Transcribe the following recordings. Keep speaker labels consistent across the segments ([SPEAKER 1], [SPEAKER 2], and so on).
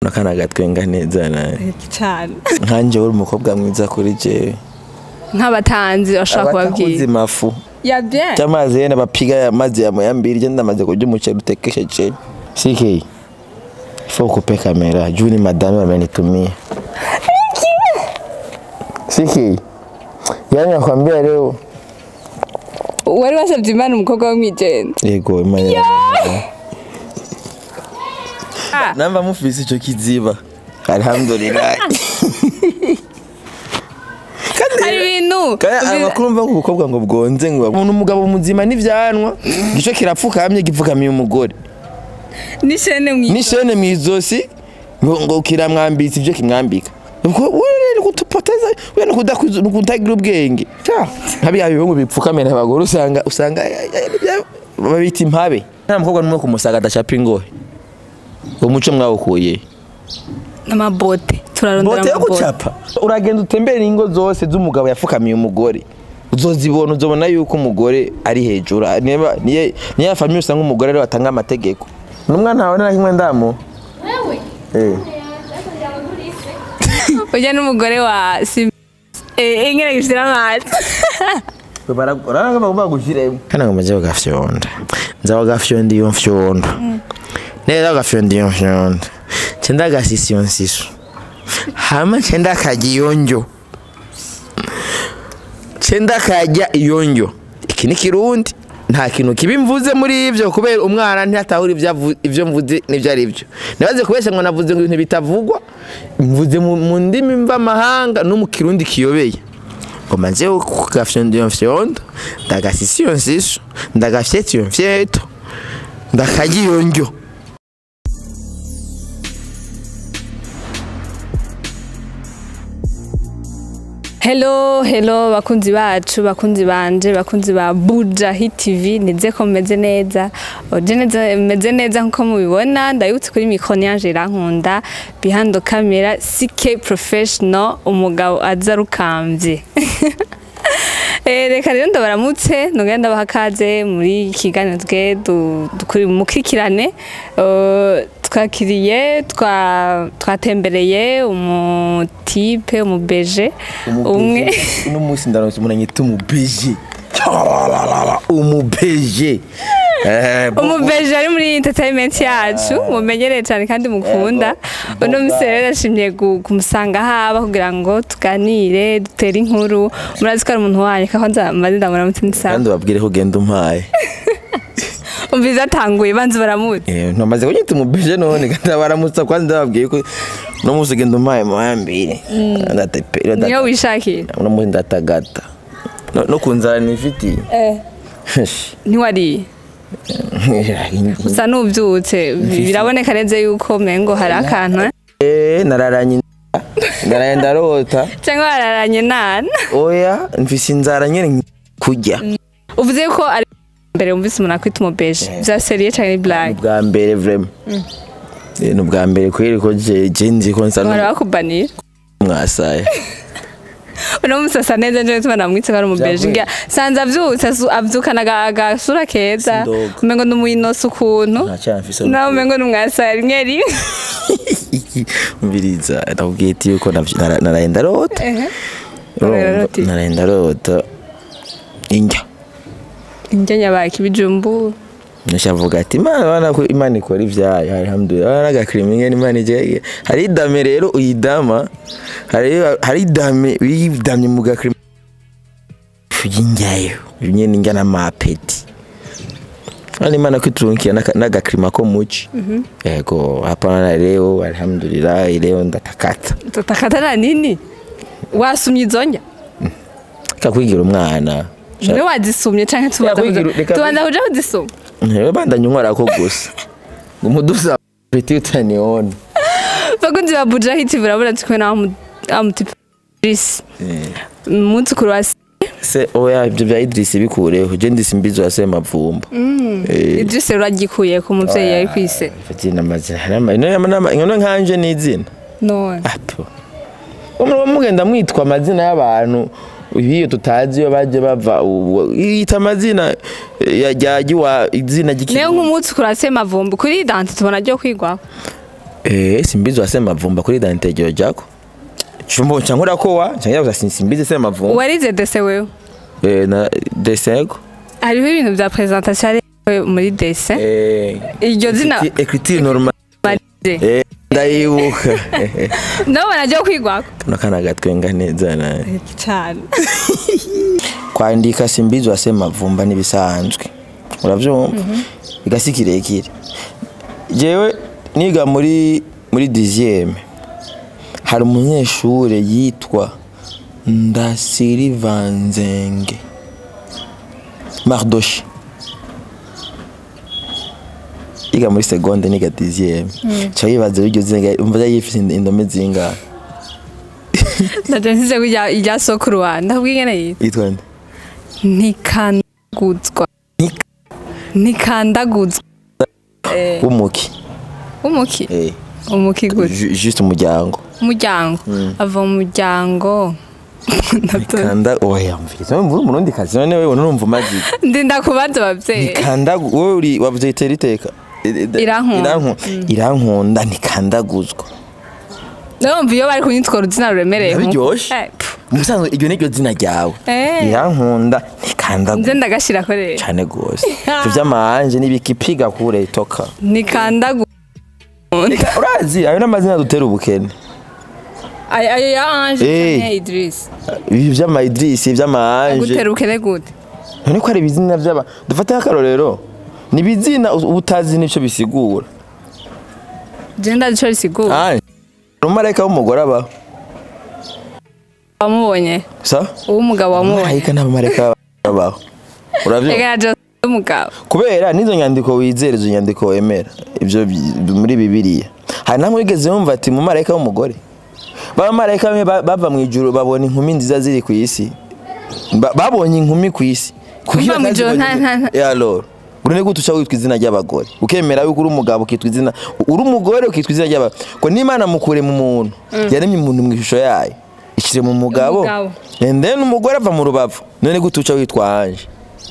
[SPEAKER 1] nakana gatwenga neza nawe
[SPEAKER 2] cyane
[SPEAKER 1] nkanje uri umukobwa mwiza kuri jewe
[SPEAKER 2] nk'abatanzi bashobora kubabwira
[SPEAKER 1] abatakuzi mafu
[SPEAKER 2] ya bien
[SPEAKER 1] cyamazi yene bapiga ya mazi ya moyambiri je ndamaze kurya umuceri utekesheje siki faut couper kamera juu ni madame amenitumia siki yani nakwambia leo
[SPEAKER 2] wari wasabye imana umukobwa wo mwijenda
[SPEAKER 1] yego imana
[SPEAKER 2] Ah.
[SPEAKER 1] namba mufise ico kiziba alhamdulillah
[SPEAKER 2] hari ibintu
[SPEAKER 1] kandi amakuru mva ubukobwa ngo bwonze ngo umuntu umugabo muzima n'ivyanwa gico kirapfukamye gipfukamiye umugore
[SPEAKER 2] n'ishene mwijenda
[SPEAKER 1] n'ishene mw'izosi ngo ngo kiramwambitse ivyo kimwambika ubwo wewe kutupoteza wewe kudakuza kutagira ubwenge ta nkabi abihungu bipfukamira abagore usanga usanga babita impabe nta mukobwa numwe kumusaga adacapa ingohe uwo muco mwawukuye
[SPEAKER 2] n'amabote turarondera
[SPEAKER 1] bote yo
[SPEAKER 2] amabote
[SPEAKER 1] gucapa uragenda utembere ingo zose z'umugabo yafukamiye umugore uzozibona uzobona yuko umugore ari hejuru niba niye niya famiye usanga umugore ariwe atanga amategeko n'umwana wawe na kimwe ndamu
[SPEAKER 3] Wewe?
[SPEAKER 1] eh
[SPEAKER 2] ujya n'umugore wa sim eh ingene gishira amazi
[SPEAKER 1] uranga bagomba gushiremo kana ngo maze bagafyonda nza bagafyonda iyo mfyondo neza bagafyonda iyo mfyondo cenda gasisi iyo nsiso hama cenda kajya iyo njyo cenda kajya iyo njyo iki ni kirundi nta kintu kibi mvuze muri ivyo kubera umwana ntihatahura ivyo avu- ivyo mvuze n'ivyo ari byo nibaze kubesha ngo navuze ngo ibintu bitavugwa mvuze mu mu ndimi mvamahanga no mu kirundi kiyobeye ngo maze kugafyonda iyo mfyondo ndagasisa iyo nsiso ndagafyeta iyo mfyeto ndakarya iyo ndyo
[SPEAKER 2] Hello, hello bakunzi bacu, bakunzi banje, bakunzi ba Buja Hit TV, nize ko meze neza. Oje neza meze neza nkuko mubibona, ndayutse kuri micro yanje irankunda, behind the camera CK professional, umugabo aza rukamvye. Eh, reka rero ndabaramutse nongera ndabaha kaze muri iki kiganiro twe du- dukuri mukikirane Eh, twakiriye twa- twatembereye umutipe umubeje umwe
[SPEAKER 1] uno munsi ndaronse umuntu anyita umubeje umubeje Eh, bo-
[SPEAKER 2] umubeje ari muri entertainment yacu mumenyereye cyane kandi mukunda
[SPEAKER 1] Yego.
[SPEAKER 2] uno munsi rero yashimye gu- kumusanga haba kugira ngo tuganire dutere inkuru murazi ko ari umuntu wanyu kako nza maze ndamuramutse ndisaba
[SPEAKER 1] kandi ubabwire ko ugenda umpaye
[SPEAKER 2] umviza atanguye banze baramutse
[SPEAKER 1] Eh, namaze kunyita umubeje none kandi baramutsa kwanza ndababwiye ko uno munsi ugenda umpaye muhambire
[SPEAKER 2] niyo wishakira
[SPEAKER 1] uno munsi ndatagata No- no ku nzara nifitiye
[SPEAKER 2] ntiwariye usa n'ubyutse biraboneka neza yuko mengo hari akantu eh?
[SPEAKER 1] Eh, nararanye inzara. naraye ndarota
[SPEAKER 2] cyangwa wararanye nana
[SPEAKER 1] oya mfise inzara nyene kurya
[SPEAKER 2] uvuze ko ari mbere wumvise umuntu akwita umubeje bya seriye cyangwa ni blague
[SPEAKER 1] ubwa mbere vrema Eh, ni ubwa mbere kweri ko je je nzi ko nsa
[SPEAKER 2] bahora bakubanira
[SPEAKER 1] n'umwasaye
[SPEAKER 2] uno munsi asa neza nje tuma namwitse ko ari umubeje
[SPEAKER 1] Vyavuye.
[SPEAKER 2] ngira sanze avyutse asu- avyukana aga- agasura keza
[SPEAKER 1] Sindoga.
[SPEAKER 2] umengo ni umuyinosi ukuntu
[SPEAKER 1] ntacyana mfise
[SPEAKER 2] nawe umengo ni umwasaye rimwe rimwe
[SPEAKER 1] mbiriza nakubwiye iti yuko navy- nara- naraye ndarota
[SPEAKER 2] Ehe.
[SPEAKER 1] Urumva?
[SPEAKER 2] Urarota iki?
[SPEAKER 1] naraye ndarota indya
[SPEAKER 2] indya nyabaki ibijumbu
[SPEAKER 1] nishavuga ati imana bana ko imana ikora ivyayo alhamdulillah bana n'agakrimine imana ije hari idame rero uyidama hari hari idame uyidamye mu gakrimine y'injyayo nyene njya n'amapeti Hali imana kwiturunkia n'agakrima ko muci yego hapana na leo alhamdulillah leo ndatakata
[SPEAKER 2] tutakata na nini wasumye izo ndya
[SPEAKER 1] kakwigira umwana
[SPEAKER 2] niwe wazisumye canke tubanza
[SPEAKER 1] Reka
[SPEAKER 2] kuja-
[SPEAKER 1] kwigira- reka
[SPEAKER 2] tubanza kuja kuzisuma
[SPEAKER 1] ntewe bandanye unkorako gusa ngo umudusa peti utaniona
[SPEAKER 2] bakunzi ba buja hiti burabona tukwe na wa mutipe Idris umunsi kuri wa
[SPEAKER 1] se oya ibyo bya Idris bikureho je ndisi mbizo ya Semavumba eh
[SPEAKER 2] Idris rero agikuye ku muvyeyi yari kwise
[SPEAKER 1] fatina amazina harama ino nama ino nkanje ni izina
[SPEAKER 2] none
[SPEAKER 1] apo umuntu mugenda mwitwa amazina y'abantu iyo tutazi iyo baje bava ubu- yita amazina ya ryagiwa izina
[SPEAKER 2] Leo
[SPEAKER 1] ry'ikirundi
[SPEAKER 2] nk'umunsi kuri wa Semavumba kuri dante tubona ryo kwigwaho
[SPEAKER 1] Eh, simbizi wasema mavumba kuri identite ryo jako. Chumbo chankura ko wa, changira gusa simbizi sema mavumba.
[SPEAKER 2] warize dese wewe
[SPEAKER 1] Eh na desego.
[SPEAKER 2] hariho ibintu bya presentation ari muri dese
[SPEAKER 1] Eh
[SPEAKER 2] iryo zina
[SPEAKER 1] écriture normale.
[SPEAKER 2] barize
[SPEAKER 1] Eh ndayibuka.
[SPEAKER 2] ndabona ajya kwigwako
[SPEAKER 1] Tunakana gatwenga neza na.
[SPEAKER 2] cyane
[SPEAKER 1] Kwandika simbizi wasema mavumba nibisanzwe. Uravyumva? Igasi kirekire. Jewe niga muri muri dixième hari umunyeshure yitwa Ndasirivanzenge Mardoshi yiga muri seconde niga dixième ca yibaza iryo zina umva yifise indome zingahe
[SPEAKER 2] ndaje nsize kujya ijya sokuru wa ndabwigene yitwa
[SPEAKER 1] yitwa nde
[SPEAKER 2] ntikandaguzwa ntikandaguzwa
[SPEAKER 1] w'umuki
[SPEAKER 2] umuki
[SPEAKER 1] eh
[SPEAKER 2] umuki gute
[SPEAKER 1] ju- juste umuryango
[SPEAKER 2] umuryango ava mu muryango Ndabyo-
[SPEAKER 1] kanda oya mviriza wewe muri umurundi kazi none wewe nurumva umaze
[SPEAKER 2] ndinda kubaza ababyeyi
[SPEAKER 1] nikanda wowe uri wavuze itera iteka
[SPEAKER 2] Irankunda.
[SPEAKER 1] Iranku- irankunda ntikandaguzwa
[SPEAKER 2] ndumva iyo bari kunyitwa uruzina ruremereye nkuko-
[SPEAKER 1] Biryoshe.
[SPEAKER 2] Eh, pfu,
[SPEAKER 1] musanzwe iryo niryo zina ryawe
[SPEAKER 2] Eh.
[SPEAKER 1] irankunda
[SPEAKER 2] nze
[SPEAKER 1] ntikandaguzwa
[SPEAKER 2] ndagashyira rero
[SPEAKER 1] cyane gose ivyo vy'amahanje n'ibikipiga kure itoka
[SPEAKER 2] ntikandaguzwa
[SPEAKER 1] Nika- urazi ayo n'amazina dutera ubukene
[SPEAKER 2] ayo ayo ya anje
[SPEAKER 1] Eh.
[SPEAKER 2] canke Idris
[SPEAKER 1] ibi vy'amaidrisi ivy'amahanje
[SPEAKER 2] gutera ubukene gute
[SPEAKER 1] none ko ari ibizina vy'aba dufate nk'akarorero ni ibizina uba utazi n'ico bisigura
[SPEAKER 2] je ndazi ico risigura
[SPEAKER 1] anje umumarayika w'umugore abaho
[SPEAKER 2] wamubonye
[SPEAKER 1] sa
[SPEAKER 2] uw'umugabo wamubonye
[SPEAKER 1] umumarayika n'abamarayika babaho uravyumva
[SPEAKER 2] reka na Jose umugabo
[SPEAKER 1] kubera n'izo nyandiko wizera izo nyandiko wemera ibyo bi- muri bibiliya hari namwe wigeze wumva ati mumarayika w'umugore bamarayika bamwe ba- bava mu ijuru babona inkumi nziza ziri ku isi Ba- babonye inkumi ku isi
[SPEAKER 2] Kuva mu ijuru nta- nta- nta-
[SPEAKER 1] alor urene gute uca witwa izina ry'abagore ukemera yuko uri umugabo ukitwa izina uri umugore ukitwa izina ry'abagore ko n'imana mukure mu muntu yaremye umuntu mu ishusho yayo ishyire mu mugabo
[SPEAKER 2] Umugabo.
[SPEAKER 1] and then umugore ava mu rubavu none gute uca witwa anje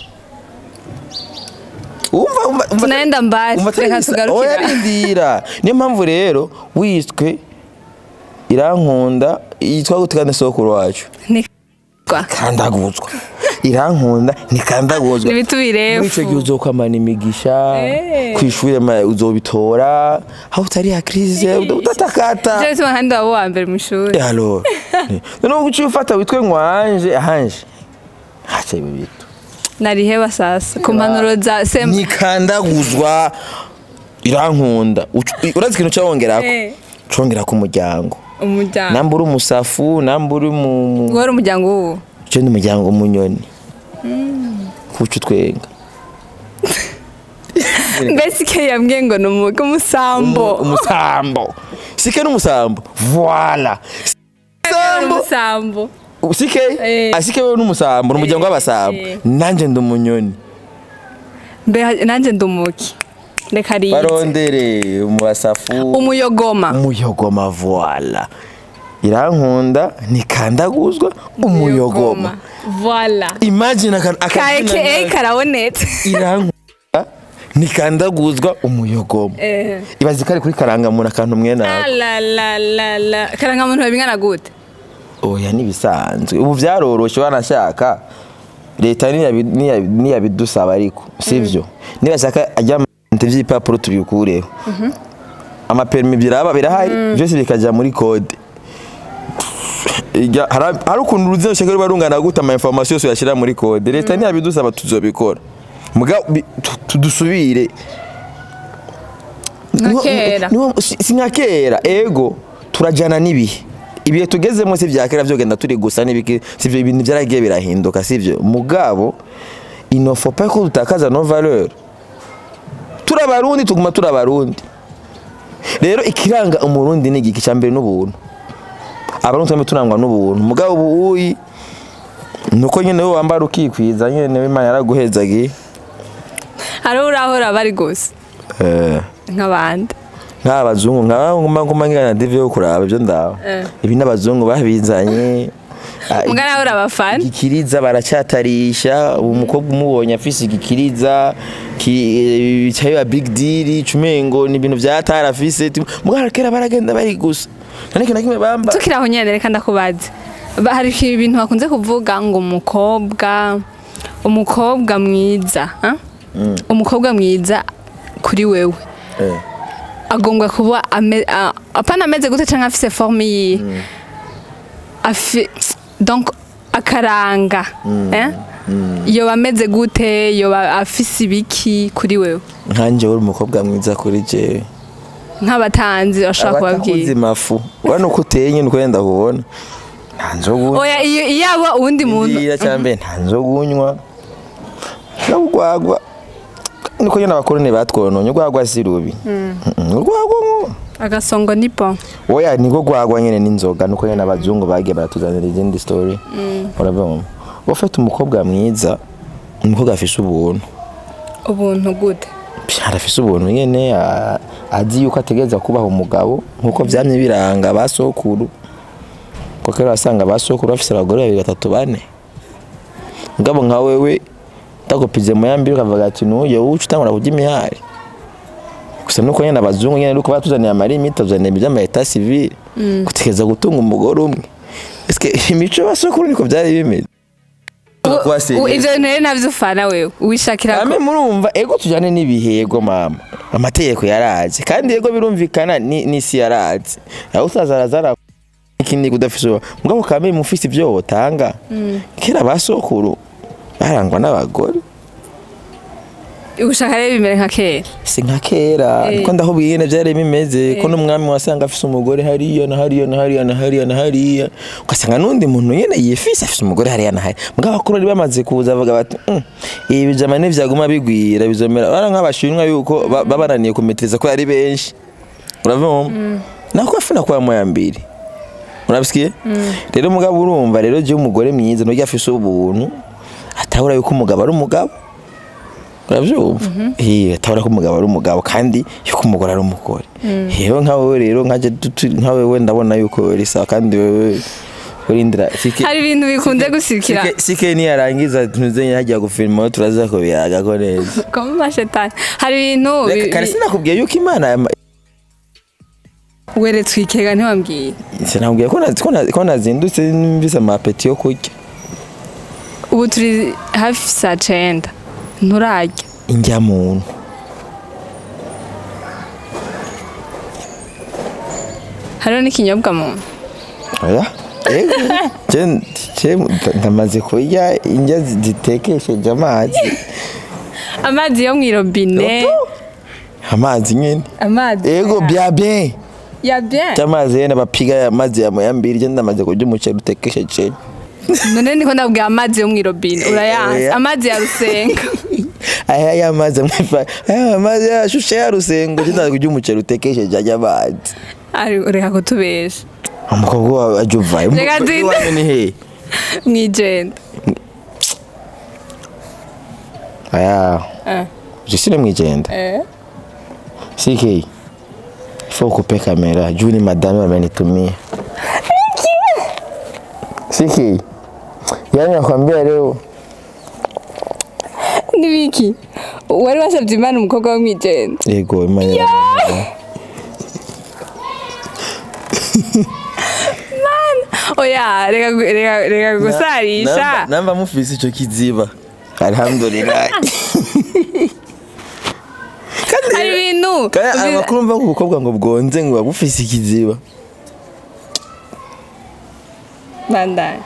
[SPEAKER 1] umva umva umva
[SPEAKER 2] tunaenda mbali
[SPEAKER 1] umva
[SPEAKER 2] reka
[SPEAKER 1] oya
[SPEAKER 2] tugarukira
[SPEAKER 1] rindira niyo mpamvu rero wiswe irankunda yitwa gute kandi sokuru wacu
[SPEAKER 2] ntikandaguzwa
[SPEAKER 1] kandaguzwa irankunda ntikandaguzwa
[SPEAKER 2] N'ibitu birefu.
[SPEAKER 1] muri ico gihe uzokwamana imigisha
[SPEAKER 2] Eh.
[SPEAKER 1] kw'ishure ma- uzobitora aho utari ya crise udatakata
[SPEAKER 2] je bituma kandi waba uwa mbere mu ishuri
[SPEAKER 1] alors noneho uciye ufata witwe ngwanje ahanje haca ibi bitu
[SPEAKER 2] nariheba sasa ku mpanuro za semba
[SPEAKER 1] nikandaguzwa irankunda Ucu- urazi ikintu cawongerako
[SPEAKER 2] Eh.
[SPEAKER 1] congerako umuryango
[SPEAKER 2] umuryango
[SPEAKER 1] namba uri umusafu namba uri mu mu-
[SPEAKER 2] wari umuryango w'uwo
[SPEAKER 1] je ni umuryango w'umunyoni kuca utwenga
[SPEAKER 2] mbese ike yambwiye ngo ni umuga umusambo
[SPEAKER 1] Umu- umusambo sike n'umusambo voila sambo
[SPEAKER 2] umusambo
[SPEAKER 1] sike
[SPEAKER 2] Eh.
[SPEAKER 1] asike wewe n'umusambo ni umuryango w'abasambo
[SPEAKER 2] Eh.
[SPEAKER 1] nanje ndi umunyoni
[SPEAKER 2] mbe nanjye ndi umuki reka rize
[SPEAKER 1] barondere mu basafu
[SPEAKER 2] umuyogoma
[SPEAKER 1] umuyogoma voila irankunda ntikandaguzwa umuyogoma
[SPEAKER 2] voila
[SPEAKER 1] imagine aka-
[SPEAKER 2] ka
[SPEAKER 1] akazina
[SPEAKER 2] aka
[SPEAKER 1] nawe.
[SPEAKER 2] karabonetse
[SPEAKER 1] irankunda ntikandaguzwa umuyogoma
[SPEAKER 2] Eh.
[SPEAKER 1] ibaze ko ari kuri karangamuntu akantu mwene ako
[SPEAKER 2] alalalala karangamuntu babingana gute
[SPEAKER 1] oya n'ibisanzwe ubu byaroroshye wanashaka leta niyabi- niyabi- niyabidusaba ariko sivyo nibashaka ajya vy'ibipapuro tubikureho amaperimi biraba birahari byose bikaja muri kode Ijya- hari hari ukuntu uruzina rushaka ruba rungana gute ama information yose yashyira muri kode leta ntiyabidusaba tuzobikora muga bi- tu- tudusubire
[SPEAKER 2] Nka
[SPEAKER 1] Niho-
[SPEAKER 2] kera.
[SPEAKER 1] niho- si si nka kera ego turajyana n'ibihe ibihe tugezemo si bya kera byogenda turi gusa n'ibiki sivyo ibintu byaragiye birahinduka sivyo mugabo inofopa ko dutakaza no valeur turi abarundi tuguma turi abarundi rero ikiranga umurundi ni igiki cya mbere n'ubuntu abarundi twembi turangwa n'ubuntu mugabo ubu uyi nuko nyine wowe wambara ukikwiza nyine w'imana yaraguhezagiye
[SPEAKER 2] hari urahora bari gusa
[SPEAKER 1] eh
[SPEAKER 2] nk'abandi
[SPEAKER 1] nk'abazungu nk'abanguma nguma ngana divi yo kuraba ibyo ndaho
[SPEAKER 2] Eh.
[SPEAKER 1] ibi n'abazungu babizanye Ah,
[SPEAKER 2] Muga nawe urabafana
[SPEAKER 1] igikiriza baracyatarisha ubu umukobwa umubonye afise igikiriza ki- cyayo ya big deal cumengo ni ibintu vyatara afise mugara kera baragenda bari gusa none na kimwe bamba
[SPEAKER 2] tukiri aho nyene reka ndakubaza Ba- hari ibintu bakunze kuvuga ngo umukobwa umukobwa mwiza ah? umukobwa mwiza kuri wewe
[SPEAKER 1] Eh.
[SPEAKER 2] agomba kuba ame- a- apana ameze gute canke afise forme yihe afi donc akaranga eh? yoba ameze gute yoba afise ibiki kuri wewe
[SPEAKER 1] nkanje uri umukobwa mwiza kuri jewe
[SPEAKER 2] nk'abatanzi bashobora kubabwira
[SPEAKER 1] abatakuzi mafu urabona uko uteye nyine uko wenda kubona nta nzoga
[SPEAKER 2] oya iyo iyaba uwundi muntu
[SPEAKER 1] Ndira cyambe nta nzoga unywa n'urwagwa niko nyine abakoroni batwononye urwagwa si rubi Mm-mm, urwagwa ngo
[SPEAKER 2] agasongo ni bon
[SPEAKER 1] oya niko rwagwa nyine n'inzoga nuko nyine abazungu bagiye baratuzanira izindi story urabona ufite umukobwa mwiza umukobwa afise ubuntu
[SPEAKER 2] ubuntu gute
[SPEAKER 1] arafise ubuntu nyene a- azi yuko ategereza kubaha umugabo nkuko vyamye biranga ba sokuru kuko rero asanga ba sokuru bafise abagore babiri batatu bane mugabo nka wewe utagupize mu yambiri ukavuga ati nuye wowe uca utangura kurya imihari gusa nuko nyene abazungu nyene nuko batuzaniye amarimite batuzaniye ivyama eta civile gutegereza gutunga umugore umwe eske imico ya ba sokuru niko vyari bimeze Kuba
[SPEAKER 2] U-
[SPEAKER 1] serious.
[SPEAKER 2] ivyo bintu rero navyo ufana wewe wishakira ko
[SPEAKER 1] Ame murumva ego tujane n'ibihego mama amategeko yaraje kandi ego birumvikana ni n'isi yaraje aho usazarazara ikindi kudafise uwo- mugabo kame mufise ivyo wotanga kera basokuru barangwa n'abagore
[SPEAKER 2] ushaka rero bimere nka kera
[SPEAKER 1] si nka kera
[SPEAKER 2] Eh.
[SPEAKER 1] niko ndahubwiye nyene vyari bimeze ko n'umwami wasanga afise umugore hariya na hariya na hariya na hariya na hariya ugasanga n'undi muntu nyene yifise afise umugore hariya na hariya mugabo abakuru bari bamaze kuza bavuga bati "Mm, ibi bijama ntivyaguma bigwira bizomera bara nk'abashinwa yuko ba- babananiye kumeteza ko ari benshi uravuma nako afuna kwa moya mbiri urabisikiye rero mugabo urumva rero je umugore mwiza nuryo afise ubuntu atahura yuko umugabo ari umugabo urabyumva eh atabara ko umugabo ari umugabo kandi yuko umugore ari umugore rero nka wowe rero nkaje tutu- nka wewe ndabona yuko uri sawa kandi wewe urindira sike
[SPEAKER 2] hari ibintu bikunze gusikira
[SPEAKER 1] sike- sike niyarangiza tuzenye hajya gufilma turaza ko biyaga ko neza
[SPEAKER 2] koma amashetani hari ibintu
[SPEAKER 1] reka
[SPEAKER 2] bi-
[SPEAKER 1] kare
[SPEAKER 2] bi-
[SPEAKER 1] sinakubwiye yuko imana yama-
[SPEAKER 2] weretswe ikega ntiwambwiye
[SPEAKER 1] sinakubwiye ko nazi- ko nazi- ko nazindutse mvise amapeti yo kurya
[SPEAKER 2] ubu turi hafi saa cenda nturarya
[SPEAKER 1] indya muntu
[SPEAKER 2] hariho n'ikinyobwa mu
[SPEAKER 1] oya ego je je ndamaze kurya indya zi- zitekesheje amazi
[SPEAKER 2] amazi yo mw'irobine
[SPEAKER 1] amazi nyene
[SPEAKER 2] amazi
[SPEAKER 1] ego bya bien
[SPEAKER 2] ya bien
[SPEAKER 1] cyamazi yene bapiga amazi ya moyambiri je ndamaze kurya umuceri utekesheje
[SPEAKER 2] none niko ndabwira amazi yo mw'irobine urayanze
[SPEAKER 1] oya.
[SPEAKER 2] amazi ya rusenga
[SPEAKER 1] aya ya mazi amwifa aya mazi yashushe ya rusengo je ndaze kurya umuceri utekesheje ajya amazi
[SPEAKER 2] ari reka kutubesha
[SPEAKER 1] umukobwa wawe ajya uvayo
[SPEAKER 2] Reka
[SPEAKER 1] umukobwa
[SPEAKER 2] zinde.
[SPEAKER 1] wawe ni he
[SPEAKER 2] mw'ijenda
[SPEAKER 1] aya
[SPEAKER 2] Eh.
[SPEAKER 1] je sine mwijenda
[SPEAKER 2] Eh.
[SPEAKER 1] siki faut couper kamera juu ni madame amenitumia siki yani nakwambia leo
[SPEAKER 2] nibiki wari wasabye imana umukobwa wo mw'ijenda
[SPEAKER 1] yego imana
[SPEAKER 2] oya reka gu- reka reka gusarisha
[SPEAKER 1] Namba- namba mufise ico kiziba alhamdulillah kandi
[SPEAKER 2] hari ibintu
[SPEAKER 1] kandi
[SPEAKER 2] biza-
[SPEAKER 1] amakuru mva ngo ubukobwa ngo bwonze ngo bufise ikiziba
[SPEAKER 2] bandanye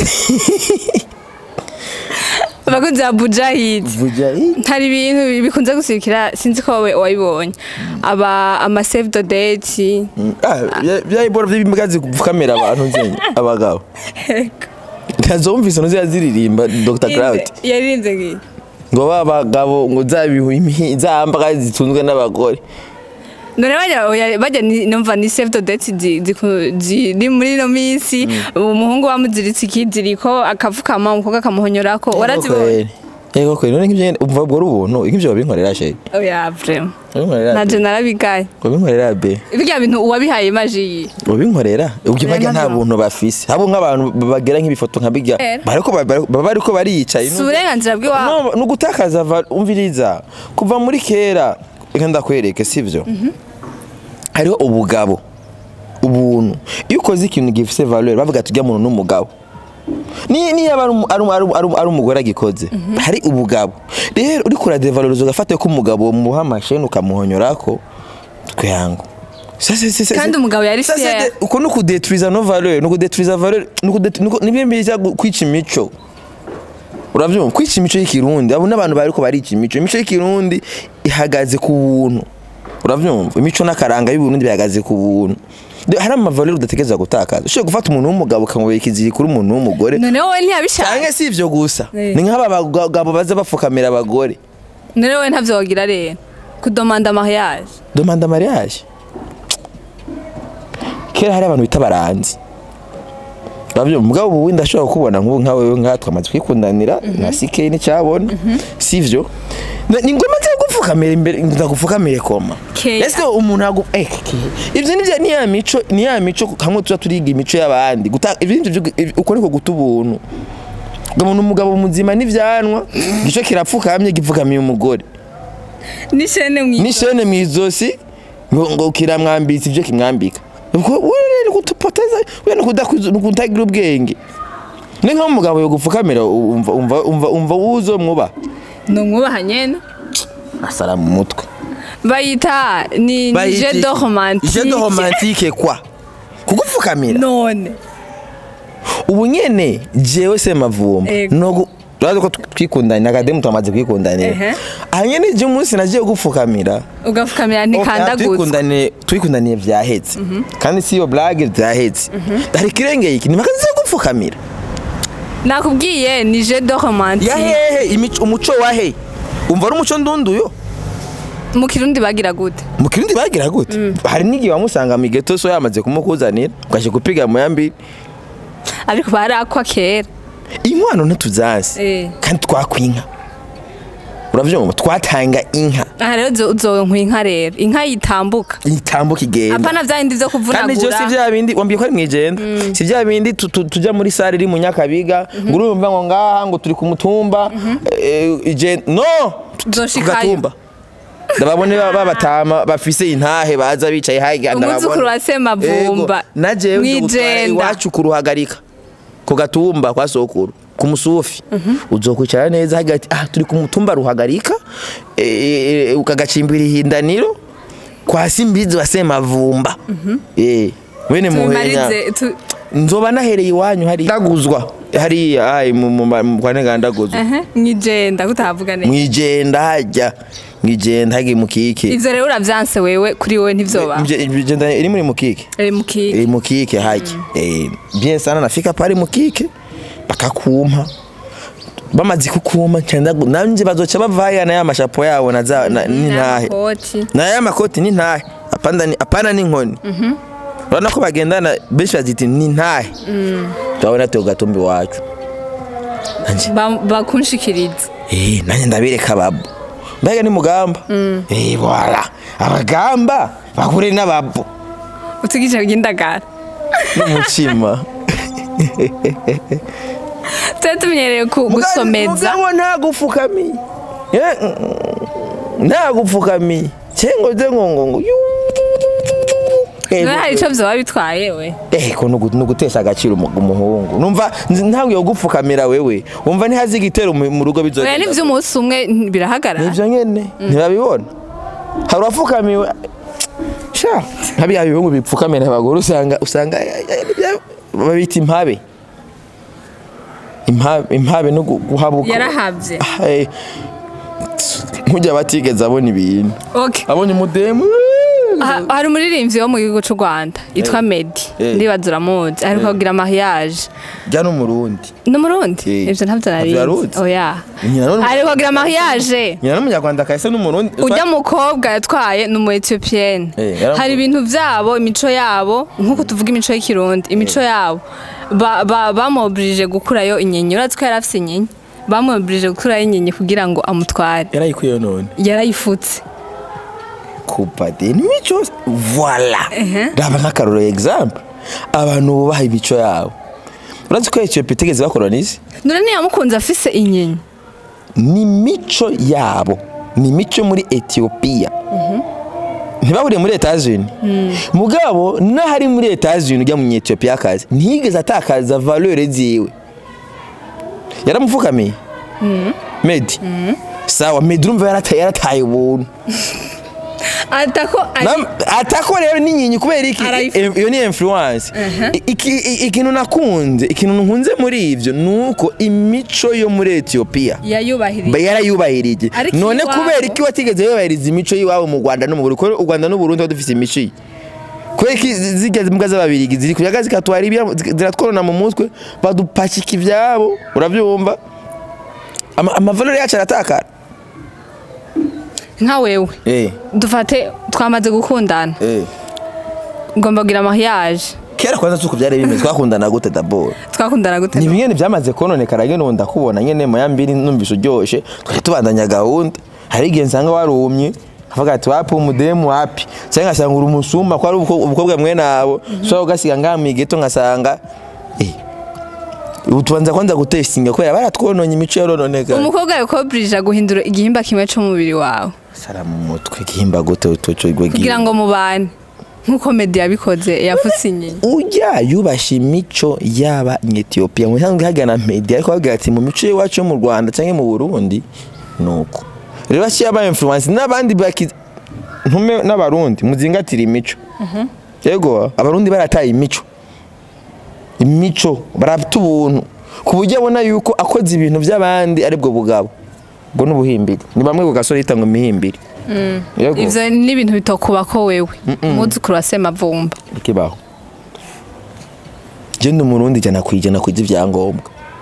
[SPEAKER 2] abakunzi ba bujahidi
[SPEAKER 1] vuja i
[SPEAKER 2] hari ibintu bikunze gusirikira sinzi ko wowe wabibonye aba ama save the date
[SPEAKER 1] ah byayibora by'imbwa zikamera abantu nzenye abagabo ntazumvise no ziririmba Dr Cloud
[SPEAKER 2] yaririnze ngiyi
[SPEAKER 1] ngo ba bagabo ngo zabihu zamba zitunzwe n'abagore
[SPEAKER 2] none bajya oya- bajya ni- numva ni save the date zi- ziku- ziri muri ino minsi umuhungu bamuziritse ikiziriko akapfukama umukobwa akamuhonyorako warazibonye
[SPEAKER 1] yego kweli none nk'ibyo nyene umva ubwo ari ubuntu nk'ibyo babinkorera sheri
[SPEAKER 2] oya vrema
[SPEAKER 1] babinkorera
[SPEAKER 2] naje
[SPEAKER 1] be
[SPEAKER 2] narabigaye
[SPEAKER 1] babinkorera be
[SPEAKER 2] birya bintu uwabihaye maji yi
[SPEAKER 1] babinkorera ubwo bajya nta
[SPEAKER 2] ntabyo.
[SPEAKER 1] buntu bafise habo nk'abantu bagira nk'ibifoto nka bijya
[SPEAKER 2] Era.
[SPEAKER 1] bariko ba- baba bariko bariyicaye
[SPEAKER 2] si uburenganzira bw'iwabo
[SPEAKER 1] No, ni ugutakaza va- umviriza kuva muri kera reka ndakwereke sivyo hariho ubugabo ubuntu iyo ukoze ikintu gifise valeur bavuga tujya muntu n'umugabo ni niyo aba ari umu- ari umu- ari umu- ari umu- ari umugore agikoze hari ubugabo rero uriko uradevaloriza ugafata ko umugabo muha amasheni ukamuhonyorako twangu
[SPEAKER 2] Kandi umugabo yari fier.
[SPEAKER 1] uko ni ukudeturiza no valeur ni ukudeturiza valeur ni ukudet- ni uku- ni bimwe biza gu- kwica imico uravyumva kwica imico y'ikirundi abo n'abantu bariko barica imico imico y'ikirundi ihagaze ku buntu uravyumva imico n'akaranga y'uburundi bihagaze ku buntu Rero hari amavaleur udategereza gutakaza ushobora gufata umuntu w'umugabo ukamubera ikiziri kuri umuntu w'umugore
[SPEAKER 2] none wowe ntiyabishaka
[SPEAKER 1] canke si ivyo gusa
[SPEAKER 2] Eh.
[SPEAKER 1] ni nk'aba bagabo baza bafukamira abagore
[SPEAKER 2] none wowe ntavyo wagira rero kudomanda mariage
[SPEAKER 1] demanda mariage kera hari abantu bita baranzi Uravyumva mugabo ubu wenda ashobora kukubona nk'ubu nka wewe nka twamaze kwikundanira na CK n'icyabona sivyo Na- ni ngombwa nze gupfukamira imbere ndagupfukamire koma
[SPEAKER 2] Kera.
[SPEAKER 1] ese umuntu agu eh ke- ivyo ni vya- ni ya mico ni ya mico hamwe tuza turiga imico y'abandi guta ivyo nivyo vyo- uko niko guta ubuntu umuntu umugabo muzima n'ivyanwa igico kirapfukamye gipfukamiye umugore
[SPEAKER 2] n'ishene mwi
[SPEAKER 1] n'ishene mu izosi ngo ngo kiramwambitse ibyo kimwambika ubwo wewe gutupoteza wewe kudakuza kutagira ubwenge ni nka umugabo yo gupfukamira umva umva umva umva uzo mwuba
[SPEAKER 2] ni umwubaha nyene
[SPEAKER 1] asara mu mutwe
[SPEAKER 2] bayita ni ni je de romantique
[SPEAKER 1] je de romantique kwa kugupfukamira
[SPEAKER 2] none
[SPEAKER 1] ubu nyene jewe se mavumba
[SPEAKER 2] Ego.
[SPEAKER 1] no urazi ko twikundanye akademu twamaze kwikundanira
[SPEAKER 2] Ehe.
[SPEAKER 1] aha nyene je umunsi nagiye gupfukamira
[SPEAKER 2] ugafukamira
[SPEAKER 1] Okay,
[SPEAKER 2] ntikandagutse
[SPEAKER 1] twikundaniye twikundaniye vyahetse kandi si iyo blague vyahetse hari kirengeye iki nimakazi zo gupfukamira
[SPEAKER 2] nakubwiye ni je de romantique
[SPEAKER 1] yahehe imico umuco wahe umva ari umuco ndunduyo
[SPEAKER 2] mu kirundi bagira gute
[SPEAKER 1] mu kirundi bagira gute hari n'igihe wamusanga mu geto so yamaze kumukuzanira ugaje gupiga mu yambi
[SPEAKER 2] ariko barakwa kera
[SPEAKER 1] inkwano ntituzazi
[SPEAKER 2] Eh.
[SPEAKER 1] kandi twakwinka uravyumva twatanga inka
[SPEAKER 2] aha rero uzo- uzonkwa inka rero inka yitambuka
[SPEAKER 1] itambuka igenda
[SPEAKER 2] apana vya bindi vyo
[SPEAKER 1] kandi ivyo si
[SPEAKER 2] kuvunagura
[SPEAKER 1] vya bindi wambwiye ko ari mwijenda si vya bindi tu- tu- tuja muri sare iri mu nyakabiga ngo urumva ngo ngaha ngo turi ku mutumba eh, ije no
[SPEAKER 2] Uzoshikayo.
[SPEAKER 1] kugatumba ndababone ba- babatama bafise intahe baza bicaye haga
[SPEAKER 2] Umwuzukuru wa Semavumba,
[SPEAKER 1] najewe
[SPEAKER 2] mwijenda.
[SPEAKER 1] iwacu kuruhagarika ku gatumba kwa sokuru ku musufi uzokwicara neza hagati ah turi ku mutumba ruhagarika eh, eh, ukagacimbira ihindaniro kwa simbizi wa semavumba eh wene muhenya
[SPEAKER 2] tubimarize tu-
[SPEAKER 1] nzoba nahereye iwanyu hari ndaguzwa hariya ai mu mu- mu- kwa nega ndaguzwa
[SPEAKER 2] ehe mwijenda kutavuga neza
[SPEAKER 1] mwijenda hajya mwijenda hagi mukike
[SPEAKER 2] ivyo rero uravyanse wewe kuri wewe ntivyoba
[SPEAKER 1] Mje- mwijenda iri muri mukike
[SPEAKER 2] eri mukiki
[SPEAKER 1] iri mukike haki eh bien sana nafika pale mukike bakakumpa bamaze kukuma cyenda nanje bazoca bavaya na ya mashapo yabo na za na- n'intahe
[SPEAKER 2] n'amakoti
[SPEAKER 1] na ya makoti ni ntahe apana ni apana ni nkoni urabona ko bagendana benshi bazita ni ntahe turabona tuyo gatumbi wacu nanje
[SPEAKER 2] Ba- bakunshikiriza
[SPEAKER 1] eh nanje ndabireka babo mbega ni mugamba eh wala abagamba bakure n'ababo
[SPEAKER 2] utigije bw'indagara
[SPEAKER 1] n'umucima
[SPEAKER 2] twe tumenyereye ku- gusomeza
[SPEAKER 1] mugabo ntagupfukamiye Eh, mm, mm, ntagupfukamiye cengo ze ngo ngo ngo yuu. Eh,
[SPEAKER 2] none hari ico vyoba bitwaye we
[SPEAKER 1] Eh, ko nugu- nugutesha agaciro umu- umuhungu numva nzi- ntawe yo gupfukamira wewe wumva ntihazi igitero mu mu rugo
[SPEAKER 2] oya
[SPEAKER 1] bizogenda
[SPEAKER 2] n'ivy'umunsi umwe n- birahagarara
[SPEAKER 1] nivyo nyene ntibabibona hari uwapfukamiwe sha nkabiya bihungu bipfukamira abagore usanga usanga babita impabe impabe impabe no gu- guhabuka
[SPEAKER 2] yarahavye
[SPEAKER 1] Hey, nkujya batigeze abona ibintu
[SPEAKER 2] okay
[SPEAKER 1] abonye umudemu
[SPEAKER 2] Ha- hari umuririmbyi wo mu gihugu c'u rwanda yitwa medi
[SPEAKER 1] Eh.
[SPEAKER 2] ndibaza uramuzi aheruka kugira mariage
[SPEAKER 1] jya n'umurundi
[SPEAKER 2] ni umurundi
[SPEAKER 1] Eh.
[SPEAKER 2] ivyo ntavyo
[SPEAKER 1] Ntavyo yaruzi?
[SPEAKER 2] narizi oya
[SPEAKER 1] Nyina n'umu-
[SPEAKER 2] aheruka kugira mariage
[SPEAKER 1] nyina n'umunyarwanda kahise n'umurundi
[SPEAKER 2] ujya mukobwa yatwaye ni umu etiyopienne
[SPEAKER 1] Eh, yaramu-
[SPEAKER 2] hari ibintu vyabo imico yabo nk'uko tuvuga imico y'ikirundi imico yabo ba- ba- bamobrije gukurayo inyenye uratse ko yari afise inyenye bamwobirije gukuraho inyenye kugira ngo amutware
[SPEAKER 1] yarayikuye none
[SPEAKER 2] yarayifutse
[SPEAKER 1] kupade n'imico voila
[SPEAKER 2] Ehe.
[SPEAKER 1] raba nk'akarorero example abantu bubaha imico yabo urazi ko etiyopiya itegeze bakolonize
[SPEAKER 2] none ntiyamukunze afise inyenye
[SPEAKER 1] ni imico yabo ni imico muri etiyopiya ntibahuriye muri etazini mugabo n'ahari muri etazini ujya mu etiyopiya akazi ntiyigeze atakaza valeur ziwe yaramupfukamiye medi sawa medi urumva yarataye yarataye ubuntu
[SPEAKER 2] atako ari
[SPEAKER 1] Nam- atako rero n'inkingi kubera iki
[SPEAKER 2] Arayifu-
[SPEAKER 1] Eh, iyo ni influence
[SPEAKER 2] Uh-huh.
[SPEAKER 1] I- iki- i- ikintu nakunze ikintu nkunze muri ivyo nuko imico yo muri etiyopiya
[SPEAKER 2] yayubahirije
[SPEAKER 1] ba yarayubahirije
[SPEAKER 2] Ariko
[SPEAKER 1] none
[SPEAKER 2] iwabo-
[SPEAKER 1] kubera iki watigeze yubahiriza imico y'iwabo mu rwanda no mu burundi kubera u rwanda n'uburundi tuba dufise imico iyi kubera iki zigeze imbwa z'ababirigi ziri kuyaga zikatwara ibyabo zi- ziratworona mu mutwe badupakika ivyabo uravyumva Ama- amavalori yacu aratakara
[SPEAKER 2] nka wewe
[SPEAKER 1] eh
[SPEAKER 2] dufate twamaze gukundana
[SPEAKER 1] eh
[SPEAKER 2] ngomba kugira mariage
[SPEAKER 1] kera kwanza tuko byari bimeze twakundana gute dabord
[SPEAKER 2] twakundana gute
[SPEAKER 1] ni bimwe byamaze kononekara nyine ubu ndakubona nyine mu ya mbiri numvise uryoshye twajya tubandanya gahunda hari igihe nsanga warumye avuga ati wapi umudemu wapi cyangwa ngasanga uri umusumba ko ari ubukwe- ubukobwa mwene abo so ugasiga ngaha mu igeto nkasanga eh ubu tubanza kwanza gutestinga kubera baratwononye imico yarononekara
[SPEAKER 2] umukobwa yakobirije guhindura igihimba kimwe cy'umubiri wawe
[SPEAKER 1] sara mu mutwe gihimba gute utocogwe
[SPEAKER 2] kugira ngo mubane nk'uko medi yabikoze yafutse inyenye
[SPEAKER 1] ujya yubashye imico y'aba Ethiopia mu cyangwa hagana media ariko bavuga ati mu mico y'iwacu yo mu Rwanda cyangwa mu Burundi nuko rero bashyira aba influence n'abandi baki ntume n'abarundi muzingatira imico yego abarundi barataye imico imico barata ubuntu ku buryo abona yuko akoze ibintu by'abandi aribwo bugabo ubwo n'ubuhimbiri ni bamwe ku gasore yita ngo imihimbiri yego
[SPEAKER 2] ivyo ni ibintu bitokuba ko wewe umwuzukuru wa semavumba
[SPEAKER 1] ikibaho je ndi umurundi jana kwijana kuja ivyangombwa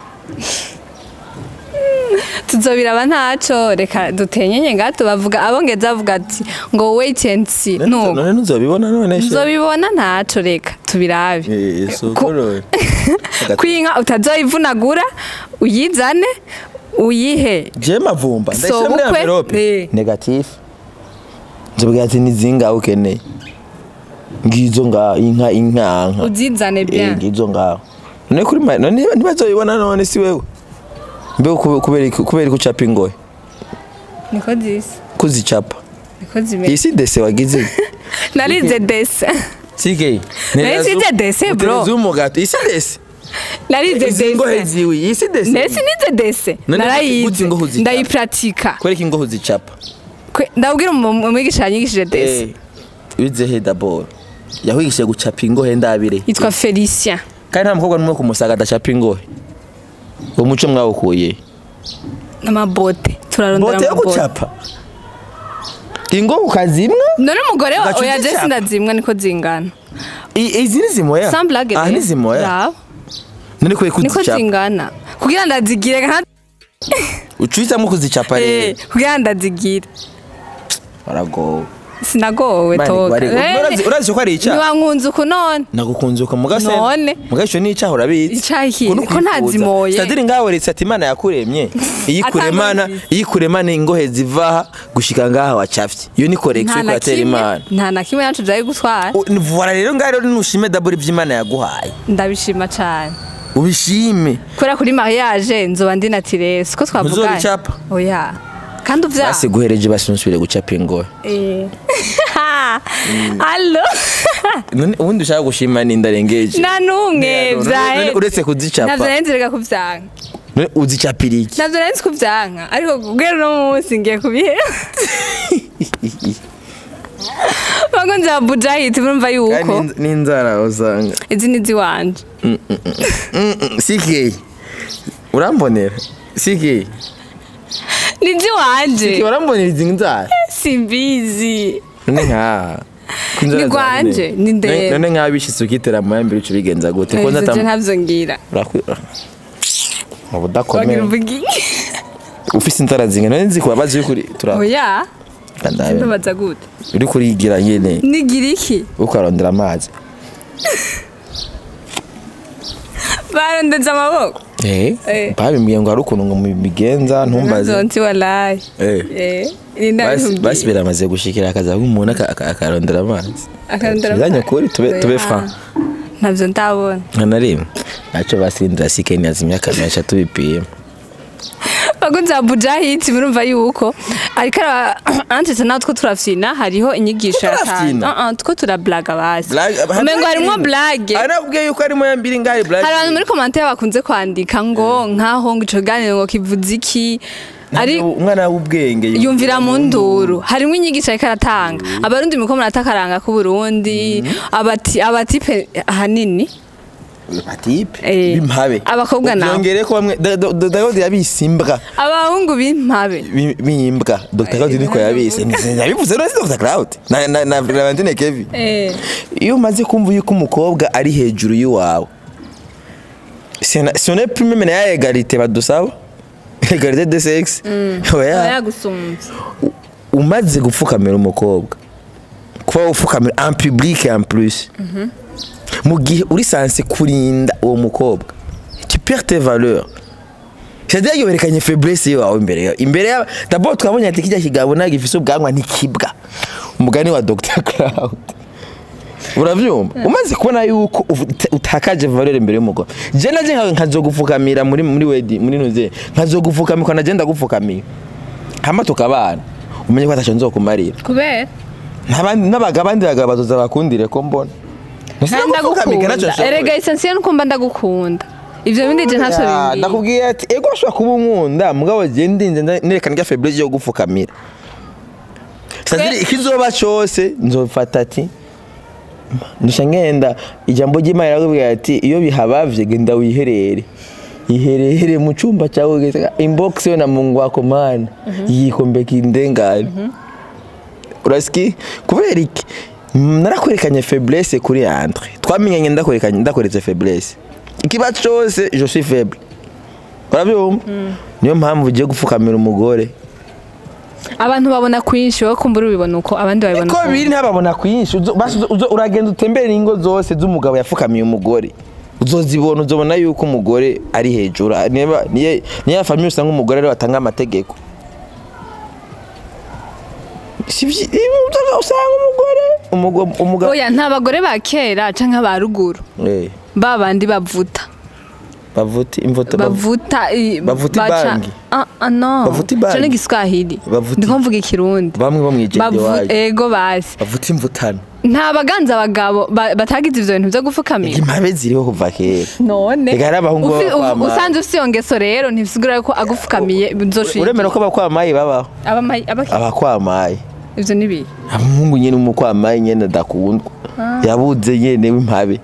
[SPEAKER 2] tuzobiraba ntaco reka dutenyenye ngato bavuga abongeza bavuga ati ngo wait and see no
[SPEAKER 1] none ntuzobibona none she
[SPEAKER 2] tuzobibona ntaco reka tubirabe
[SPEAKER 1] Eh, so
[SPEAKER 2] Ku-
[SPEAKER 1] korore.
[SPEAKER 2] kwinka utazoyivunagura uyizane uyihe
[SPEAKER 1] je mavumba
[SPEAKER 2] So,
[SPEAKER 1] ndashyira muri
[SPEAKER 2] bukwe?
[SPEAKER 1] envelope
[SPEAKER 2] Eh.
[SPEAKER 1] negatif nzobwira ati ni zinga ukeneye ngizo nga inka inkanka
[SPEAKER 2] uzizane
[SPEAKER 1] Eh,
[SPEAKER 2] bien
[SPEAKER 1] ngizo ngaho none kuri ma- none ntibazobibona none si wewe mbe kube- kubera iki- kubera ko ucapa ingohe
[SPEAKER 2] niko zisa
[SPEAKER 1] kuzicapa
[SPEAKER 2] niko zimeze
[SPEAKER 1] iyi si dese wagize
[SPEAKER 2] narize dese
[SPEAKER 1] sige
[SPEAKER 2] Nari nsize dese, bro.
[SPEAKER 1] z'umugato iyi si dese
[SPEAKER 2] narize
[SPEAKER 1] izi ngohe
[SPEAKER 2] dese
[SPEAKER 1] ziwe iyi si dese
[SPEAKER 2] ndetse nize dese
[SPEAKER 1] None gute
[SPEAKER 2] narayize
[SPEAKER 1] ingohe uzicapa?
[SPEAKER 2] ndayipratika
[SPEAKER 1] kwereka ingohe uzicapa
[SPEAKER 2] Kwe- ndabwira umu- umwigisha yanyigishije dese
[SPEAKER 1] Eh, wize he dabord yahwigishije gucapa ingohe ndabire
[SPEAKER 2] yitwa felicien
[SPEAKER 1] kandi nta mukobwa n'umwe kumusaga adacapa ingohe uwo muco mwawukuye
[SPEAKER 2] n'amabote turarondera
[SPEAKER 1] bote yo
[SPEAKER 2] amabote
[SPEAKER 1] gucapa ingohe ukazimwa
[SPEAKER 2] none umugore wa
[SPEAKER 1] Ugaca
[SPEAKER 2] oya
[SPEAKER 1] uzicapa.
[SPEAKER 2] jesi ndazimwa niko zingana
[SPEAKER 1] I- izi ni zimoya
[SPEAKER 2] samblage
[SPEAKER 1] ah ni zimoya none kwe
[SPEAKER 2] niko
[SPEAKER 1] kuzicapa
[SPEAKER 2] zingana kugira ndazigire nka
[SPEAKER 1] ucuhitamo kuzicapa
[SPEAKER 2] Eh,
[SPEAKER 1] rero
[SPEAKER 2] kugira ndazigire
[SPEAKER 1] baragowe
[SPEAKER 2] sinagowe
[SPEAKER 1] Mani,
[SPEAKER 2] toka
[SPEAKER 1] bari- urazi- urazi ko ari icyaha
[SPEAKER 2] ntiwankunze uku none
[SPEAKER 1] nagukunze uko mugase
[SPEAKER 2] None?
[SPEAKER 1] mugasho ni icyaha urabizi
[SPEAKER 2] Icyaha iki?
[SPEAKER 1] Uko ni
[SPEAKER 2] Ko ntazimoye.
[SPEAKER 1] Sitadiri ngaho retse ati imana yakuremye iyikuremana
[SPEAKER 2] Atangozi.
[SPEAKER 1] iyikuremana ingohe zivaha gushika ngaha wacafye iyo ni
[SPEAKER 2] nta
[SPEAKER 1] korekisiyo
[SPEAKER 2] na
[SPEAKER 1] yatera
[SPEAKER 2] kimwe
[SPEAKER 1] imana
[SPEAKER 2] nta na kimwe yacu byari gutwara
[SPEAKER 1] U- ni- Voilà rero ngaho rero nushime daburi iby'imana yaguhaye
[SPEAKER 2] ndabishima cyane
[SPEAKER 1] ubishime
[SPEAKER 2] kubera kuri mariage nzoba ndi natire siko twavuganye
[SPEAKER 1] Ntuzobicapa?
[SPEAKER 2] oya kandi uvya
[SPEAKER 1] basi guhereje basi nusubire gucapa ingohe
[SPEAKER 2] Eh. allo
[SPEAKER 1] none ubundi ushaka gushima ni ndarengeje
[SPEAKER 2] nta n'umwe
[SPEAKER 1] None-
[SPEAKER 2] vyahe
[SPEAKER 1] none uretse kuzicapa.
[SPEAKER 2] navyo nari nzirega kuvyanka
[SPEAKER 1] None uzicapira iki
[SPEAKER 2] navyo nari nzi kuvyanka ariko kubwira uno munsi ngiye kubihera bakunzi ba bujahiti murumva yuko
[SPEAKER 1] kandi n'inzara usanga
[SPEAKER 2] izi ni ziwanje
[SPEAKER 1] sike urambonera sike
[SPEAKER 2] ni ziwanje
[SPEAKER 1] urambonera izi nzara
[SPEAKER 2] simbizi
[SPEAKER 1] none nka
[SPEAKER 2] Ni rwanje, ni ndende.
[SPEAKER 1] none nka bishitse ukitera mu yambere uca ubigenza gute ko
[SPEAKER 2] ivyo je
[SPEAKER 1] nzatam
[SPEAKER 2] ntavyo ngira
[SPEAKER 1] urakwira mu
[SPEAKER 2] wagira
[SPEAKER 1] budakomeye
[SPEAKER 2] uvugi
[SPEAKER 1] ufise inzara zinga none nzi kubabaza uri kuri tura
[SPEAKER 2] oya
[SPEAKER 1] kandabe
[SPEAKER 2] ndabaza gute
[SPEAKER 1] uri kurigira nyene
[SPEAKER 2] nigira iki
[SPEAKER 1] ukarondera amazi
[SPEAKER 2] barondeze amaboko
[SPEAKER 1] eh
[SPEAKER 2] Eh.
[SPEAKER 1] babimbwiye ngo hari ukuntu ngo mubigenza ntumbaze
[SPEAKER 2] Nzonzi walayi
[SPEAKER 1] eh
[SPEAKER 2] eh ni
[SPEAKER 1] basi
[SPEAKER 2] ndabihugiye
[SPEAKER 1] basi biramaze gushikira akaza umuntu aka- aka- akarondera amazi
[SPEAKER 2] Akarondera
[SPEAKER 1] Tubizanye
[SPEAKER 2] amazi.
[SPEAKER 1] kuri tube tube
[SPEAKER 2] Ah.
[SPEAKER 1] franc
[SPEAKER 2] ntabyo ndabona
[SPEAKER 1] nta na rimwe ntacyo basindira sikeni yazimya akamenyesha tubipima
[SPEAKER 2] bakunze abuja hiti murumva yuko ariko antetse nawe two turafyina hariho inyigisho
[SPEAKER 1] Two turafyina?
[SPEAKER 2] yatanga two turablaga basi
[SPEAKER 1] Blague-
[SPEAKER 2] umengo harimwo blage
[SPEAKER 1] hari nakubwiye yuko harimo ya mbiri ngaho
[SPEAKER 2] hari abantu muri komantere bakunze kwandika ngo nkaho ngo ico kiganiro ngo kivuze iki ari
[SPEAKER 1] umwana w'ubwenge
[SPEAKER 2] yumvira mu nduru harimo inyigisho ariko aratanga abarundi muko muratakaranga k'uburundi abati abatipe ahanini
[SPEAKER 1] atipe
[SPEAKER 2] Eh.
[SPEAKER 1] bimpabe
[SPEAKER 2] Abakobwa nabo.
[SPEAKER 1] byongere ko bamwe Da- Da- Da- Dawidi yabise imbwa
[SPEAKER 2] abahungu b'impabe
[SPEAKER 1] Bi- bimbwa Dr Claude niko yabise yabivuze no si Dr Claude na na na Valentine Kevin
[SPEAKER 2] Eh.
[SPEAKER 1] iyo umaze kumva yuko umukobwa ari hejuru y'uwawe sone prime mena ya egalite badusaba egalite de sexe oya
[SPEAKER 2] yagusumbye
[SPEAKER 1] umaze gupfukamira umukobwa kuba upfukamira en public en plus mu gihe uri sanse kurinda uwo mukobwa tu perds tes valeurs c'est-à-dire que werekanye faiblesse yawe imbere yawe imbere yawe d'abord twabonye ati kijya kigabo ntabwo gifise ubwanwa ntikibwa umugani wa Dr Claude uravyumva umaze kubona yuko uta- utakaje valeur imbere y'umugore je naje nka- nkazogupfukamira muri muri wedi muri nuze nkazogupfukamira naje ndagupfukamira hama tukabana umenye ko ataco nzokumarira
[SPEAKER 2] kubera
[SPEAKER 1] n'abandi n'abaga abandi bagabo bazoza bakundire ko mbona
[SPEAKER 2] ndagukunda erega esensiye nukumva ndagukunda ivyo bindi je ntavyo bimbwiye
[SPEAKER 1] nakubwiye ati ego ushobora kuba unkunda mugabo je ndinze nda- nerekana rya faiblesse yo gupfukamira saziri ikizoba cose nzofata ati ndusha ngenda ijambo ry'imana rirakubwira ati iyo bihabavye genda wiherere iherere mu cumba cyawe ugeze- inbox yo na mungu wako mana yikombeka indengane urasiki kubera iki Mm, narakwerekanye faiblesse kuri entre twamenyanye ndakwerekanye ndakweretse faiblesse ikiba cyose je suis faible urabyumva niyo mpamvu ugiye gupfukamira umugore
[SPEAKER 2] abantu babona kwinshi wowe kumbura ubibona uko abandi babibona
[SPEAKER 1] ko
[SPEAKER 2] uko
[SPEAKER 1] biri ntababona kwinshi uzo- basi uzo- uzo- uragenda utembere ingo zose z'umugabo yafukamiye umugore uzozibona uzobona yuko umugore ari hejuru niba niyo niyo famiye usanga umugore ariwe atanga amategeko Si vyi- iyo usanga umugore umugo- umugabo
[SPEAKER 2] oya nta bagore ba kera canke ba ruguru
[SPEAKER 1] Eh,
[SPEAKER 2] ba bandi bavuta
[SPEAKER 1] bavuta imvuta
[SPEAKER 2] bavuta i-
[SPEAKER 1] Bavuta
[SPEAKER 2] baca-
[SPEAKER 1] ibangi?
[SPEAKER 2] Ah, ah, no
[SPEAKER 1] Bavuta ibangi?
[SPEAKER 2] Ico ni igiswahili
[SPEAKER 1] Bavuta-
[SPEAKER 2] ndiko mvuga ikirundi
[SPEAKER 1] bamwe bo mwijende
[SPEAKER 2] Bavu-
[SPEAKER 1] wayo
[SPEAKER 2] ego basi
[SPEAKER 1] bavuta imvutano
[SPEAKER 2] nta baganza abagabo ba- batagize ivyo bintu vyo gufukamira
[SPEAKER 1] impabe ziriho kuva kera
[SPEAKER 2] none
[SPEAKER 1] Ega hari abahungu
[SPEAKER 2] Ufi-
[SPEAKER 1] baba
[SPEAKER 2] u-
[SPEAKER 1] kwamara.
[SPEAKER 2] usanze ufise iyo ngeso rero ntibisigura ko agufukamiye nzoshinga
[SPEAKER 1] uremera ko abakwamayi babaho
[SPEAKER 2] abamayi abaki
[SPEAKER 1] abakwamayi
[SPEAKER 2] ivyo ni bihe
[SPEAKER 1] umuhungu nyene umukwamayi nyene adakundwa yabuze nyene w'impabe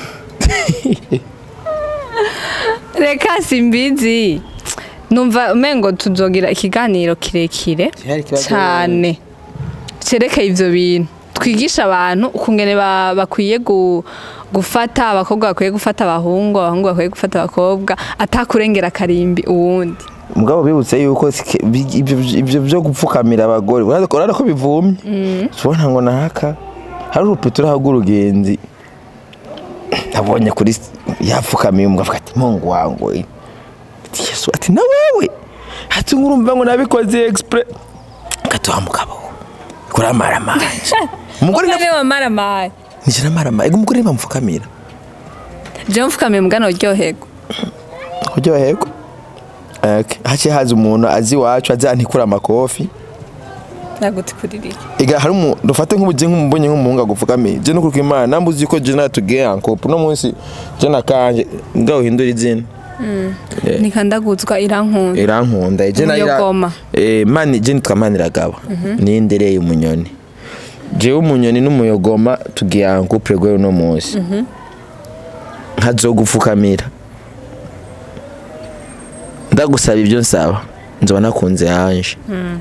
[SPEAKER 2] reka simbizi numva umengo tuzogira ikiganiro kirekire
[SPEAKER 1] Cyari ikibazo
[SPEAKER 2] cyane cerekeye ivyo bintu twigisha abantu ukungene ba- bakwiye gu- gufata abakobwa bakwiye gufata abahungu abahungu bakwiye gufata abakobwa atakurengera akarimbi uwundi
[SPEAKER 1] mugabo bibutse yuko sike- bi- ibyo- ibyo byo gupfukamira abagore urabona ko- urabona ko bivumye tubona ngo nahaka hari urupito uraho rw'urugenzi nabonye kuri s- yapfukamiye umugabo avuga ati mungu wangu we." ati yesu ati na wewe ati ngurumva ngo nabikoze expre ati wa mugabo we kuramara manje umugore na
[SPEAKER 2] wamaramaye
[SPEAKER 1] nije namarama ego umugore bamupfukamira
[SPEAKER 2] je mfukamiye mugana uryoherwa
[SPEAKER 1] kuryoherwa Okay. haciye haza umuntu azi iwacu azi antikura amakofi
[SPEAKER 2] naguti kuririra
[SPEAKER 1] ega hari umuntu dufate nk'ubugiye nk'umubonye nk'umuhungu agupfukamiye je no kuruka imana nambuzi ko je natugiye ankopo no munsi je nakanje ngaho uhindura izina
[SPEAKER 2] nikandaguzwa irankunda
[SPEAKER 1] irankunda je na ira
[SPEAKER 2] Umuyogoma.
[SPEAKER 1] eh mani je nitwa maniragaba ni ndereye umunyoni jewe umunyoni n'umuyogoma tugiye ankopo rego no munsi nkazogupfukamira ndagusaba ibyo nsaba nzoba nakunze yanje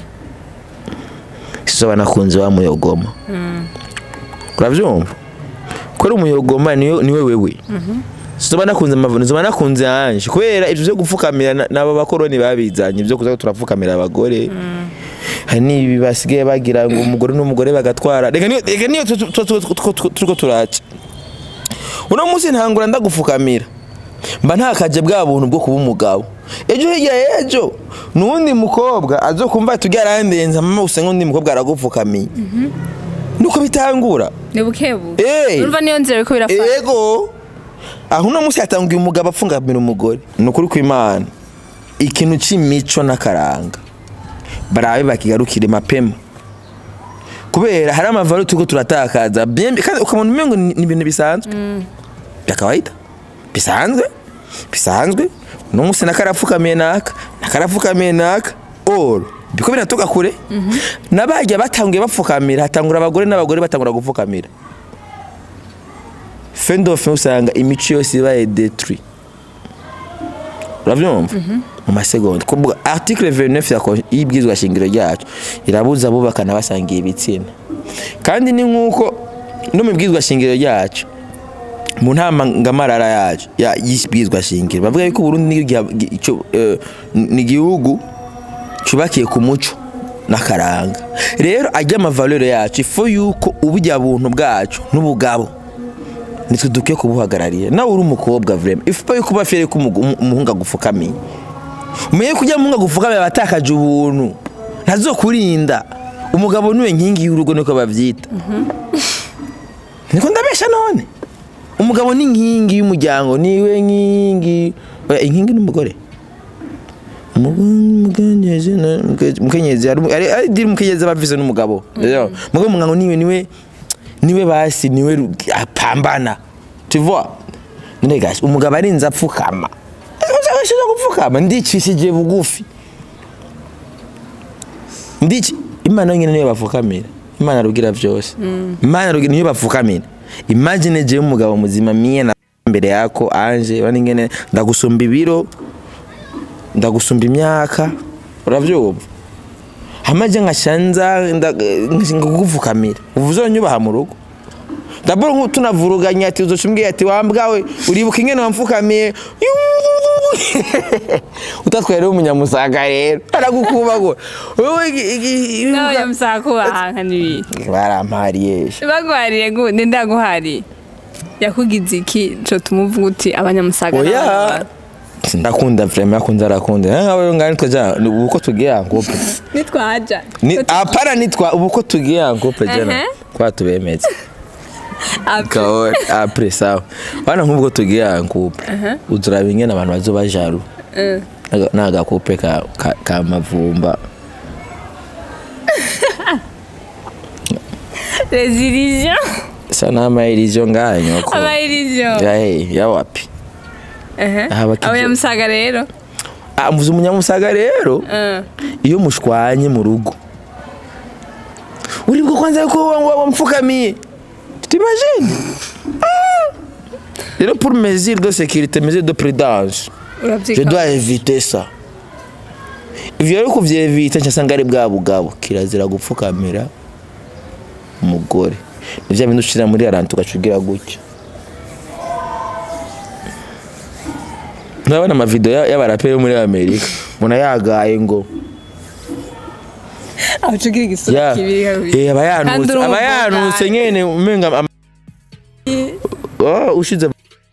[SPEAKER 1] sizoba nakunze wa muyogoma uravyumva ko ari umuyogoma niyo niwe wewe sizoba nakunze amavuniro nzoba nakunze yanje kubera ivyo vyo gupfukamira na- n'abo bakoroni babizanye vyo kuza turapfukamira abagore hari n'ibi basigaye bagira ngo umugore n'umugore bagatwara reka niyo reka niyo tu- tu- tu- tu- tu- turiko turaca uno munsi ntangura ndagupfukamira mba ntakaje bwa buntu bwo kuba umugabo ejo hirya y'ejo n'uwundi mukobwa azokumva tujya arandenza mama gusa nk'undi mukobwa aragupfukamiye nuko bitangura
[SPEAKER 2] ni bukebuke
[SPEAKER 1] Eh.
[SPEAKER 2] urumva niyo nzira ariko birafata
[SPEAKER 1] ego aho uno munsi hatanguye umugabo apfungamira umugore ni ukuri kw'imana ikintu c'imico n'akaranga barabe bakigarukire mapema kubera hari amavaro turiko turatakaza byembi kandi ukabona umengo ni ni ibintu bisanzwe bya kawaida bisanzwe bisanzwe uno munsi nakarapfukamiye naka nakarapfukamiye naka oro biko biratoka kure n'abajya batanguye bapfukamira hatangura abagore n'abagore batangura gupfukamira fendofe usanga imico yose ibaye detri urabyumva mu masegonda kuvuga article 29 ya kon- y'ibwirizwa shingiro ryacu irabuza abubakana basangiye ibitsina kandi ni nk'uko no mu bwirizwa shingiro ryacu mu ntama ngamarara yacu ya y'ibwirizwa shingiro bavuga yuko Burundi ni igiha- gi- ico, eh, ni igihugu cyubakiye ku muco n'akaranga rero ajya amavalero yacu ifo yuko ubujya buntu bwacu n'ubugabo nitwe dukwiye kubuhagarariye nawe uri umukobwa vrema ifupa yuko uba fiyere ko umugu- umu- umuhungu agupfukamiye umenye ko ujya umuhungu agupfukamiye aba atakaje ubuntu ntazokurinda umugabo niwe nkingi y'urugo niko bavyita niko ndabesha none umugabo ni inkingi y'umuryango niwe nkingi oya inkingi n'umugore umukenyezi na- muke- mukenyezi ari ari- ari diri umukenyezi aba avise n'umugabo rero mugabo umugabo niwe niwe niwe basi niwe ru- apambana tu vois none gasi umugabo arinze apfukama uzabashije gupfukama ndicishije bugufi ndici imana nyine niyo bapfukamira imana rugira byose imana rugira niyo bapfukamira imagine jewe umugabo muzima miye na mbere yako anje bani ngene ndagusumba ibiro ndagusumba imyaka uravyumva hamaje nkashanza ngakugupfukamira ubu uzonyubaha mu rugo daboro nku tunavuruganya ati uzocumbwiye ati wambwawe uribuka ingene wamfukamiye utatwaye rero umunyamusaga rero aragukubagura wowe igi- igi-
[SPEAKER 2] n'abanyamusaka kubahanka n'ibiki
[SPEAKER 1] barampariye
[SPEAKER 2] bagwariye gute ndaguhariye yakugize iki co tumuvuga uti abanyamusaga
[SPEAKER 1] oya
[SPEAKER 2] n'abana-
[SPEAKER 1] ndakunda vrema yakunze arakunda nkawe ngani twaja ubu ko tugiye ankope
[SPEAKER 2] nitwaja
[SPEAKER 1] ni apana nitwa ubu ko tugiye ankope jana
[SPEAKER 2] Ehe.
[SPEAKER 1] kwa tubemeze
[SPEAKER 2] Après.
[SPEAKER 1] kaore apre sawa bana nk'ubwo tugiye ankope uzuraba ingene abantu bazoba jaru
[SPEAKER 2] Eh.
[SPEAKER 1] Naga- n'agakope ka, ka, ka mavumba
[SPEAKER 2] les illusions
[SPEAKER 1] sa n'amayirizo ngayo nyoko
[SPEAKER 2] ama illusions
[SPEAKER 1] ya hey, ya wapi
[SPEAKER 2] Ehe.
[SPEAKER 1] Aha bakizo-
[SPEAKER 2] abanyamusaga rero
[SPEAKER 1] ah mvuze umunyamusaga rero
[SPEAKER 2] Eh.
[SPEAKER 1] iyo mushwanye mu rugo uribwo kwanza yuko wa- wa- wamfukamiye t'imagine Ah! rero pour mesure de sécurité mesure de prudence je
[SPEAKER 2] urabyika
[SPEAKER 1] dois éviter ça ivyo rero kuvyevita ncasanga ari bwa bugabo kirazira gupfukamira umugore ni vya bintu ushira muri arantu ugacugira gutya nabona amavideo ya- y'abaraperi bo muri amerika umuntu yagaye ngo
[SPEAKER 2] abacugira igisura
[SPEAKER 1] ya
[SPEAKER 2] kibiri kabiri
[SPEAKER 1] eh, aba
[SPEAKER 2] Kandi
[SPEAKER 1] yanutse
[SPEAKER 2] uri
[SPEAKER 1] aba
[SPEAKER 2] umugabo
[SPEAKER 1] yanutse
[SPEAKER 2] nawe.
[SPEAKER 1] nyene umenga ama- Oh, ushize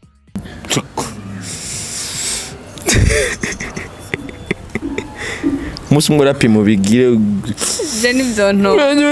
[SPEAKER 1] umunsi umwe urapima ubigire
[SPEAKER 2] je nivyo nto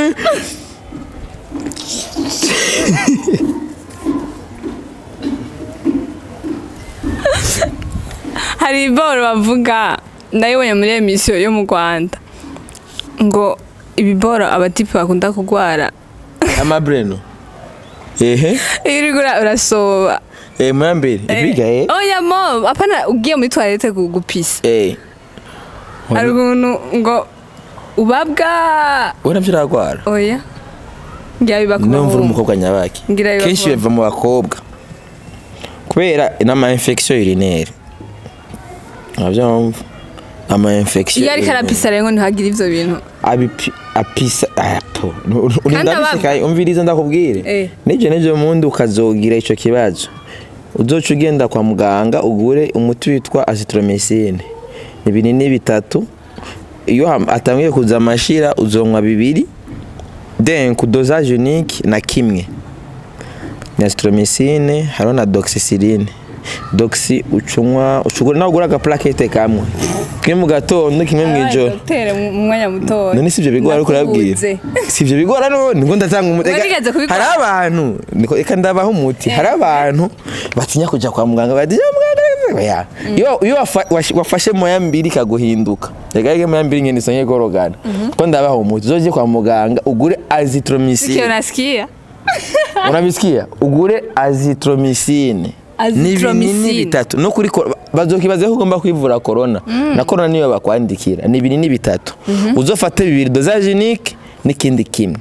[SPEAKER 2] hari iboro bavuga ndayibonye muri emisiyo yo mu rwanda ngo ibiboro abatipe bakunda kurwara
[SPEAKER 1] amabreno ehe
[SPEAKER 2] iyo uriko ura- urasoba
[SPEAKER 1] eh mwambere ibiga eh
[SPEAKER 2] oya mo apana ugiye muri toilette gu- gupisa
[SPEAKER 1] eh
[SPEAKER 2] hari ukuntu ngo ubabwa
[SPEAKER 1] wena vyaragwara
[SPEAKER 2] oya ngira biba ku
[SPEAKER 1] niyo mvura
[SPEAKER 2] bahungu.
[SPEAKER 1] umukobwa nyabaki
[SPEAKER 2] Ngira biba
[SPEAKER 1] kenshi
[SPEAKER 2] ku
[SPEAKER 1] biva mu bakobwa kubera n'ama infection urinaire uravyumva ama infection
[SPEAKER 2] iyo ariko arapisa rero ngo ntihagire ivyo bintu
[SPEAKER 1] abipi apisa apo
[SPEAKER 2] Kandi ababa-
[SPEAKER 1] urindabisikaye umviriza ndakubwire
[SPEAKER 2] Eh.
[SPEAKER 1] n'ivyo n'ivyo mundi ukazogira ico kibazo uzoca ugenda kwa muganga ugure umuti witwa azithromycin ibinini bitatu iyo ham- atangiye kuza amashira uzonywa bibiri then ku dosage unique na kimwe ni azithromycin hariho na doxycycline doxy ucunywa ucugura nawe ugura agaplakete kamwe kimwe mu gatondo kimwe mu ijoro
[SPEAKER 2] Dogiteri mu mwanya muto
[SPEAKER 1] none si ibyo bigora ariko urabwira si ibyo bigora none ngo ndatanga umuti Ega,
[SPEAKER 2] Warigeze kubikora?
[SPEAKER 1] hari abantu niko reka ndabaho umuti hari abantu batinya kujya kwa muganga batinya muganga oya iyo iyo wafa- wash- wafashe moya mbiri ikaguhinduka reka reka moya mbiri ngende isonye gorogana ko ndabaho umuti uzoje kwa muganga ugure azithromycin
[SPEAKER 2] Sikio nasikia
[SPEAKER 1] unabisikia ugure azithromycin
[SPEAKER 2] Azithromycin.
[SPEAKER 1] ni ibinini bitatu no kuri kor- bazokibaza ko ugomba kwivura corona na corona niyo bakwandikira ni ibinini bitatu uzofate bibiri dosage unique n'ikindi kimwe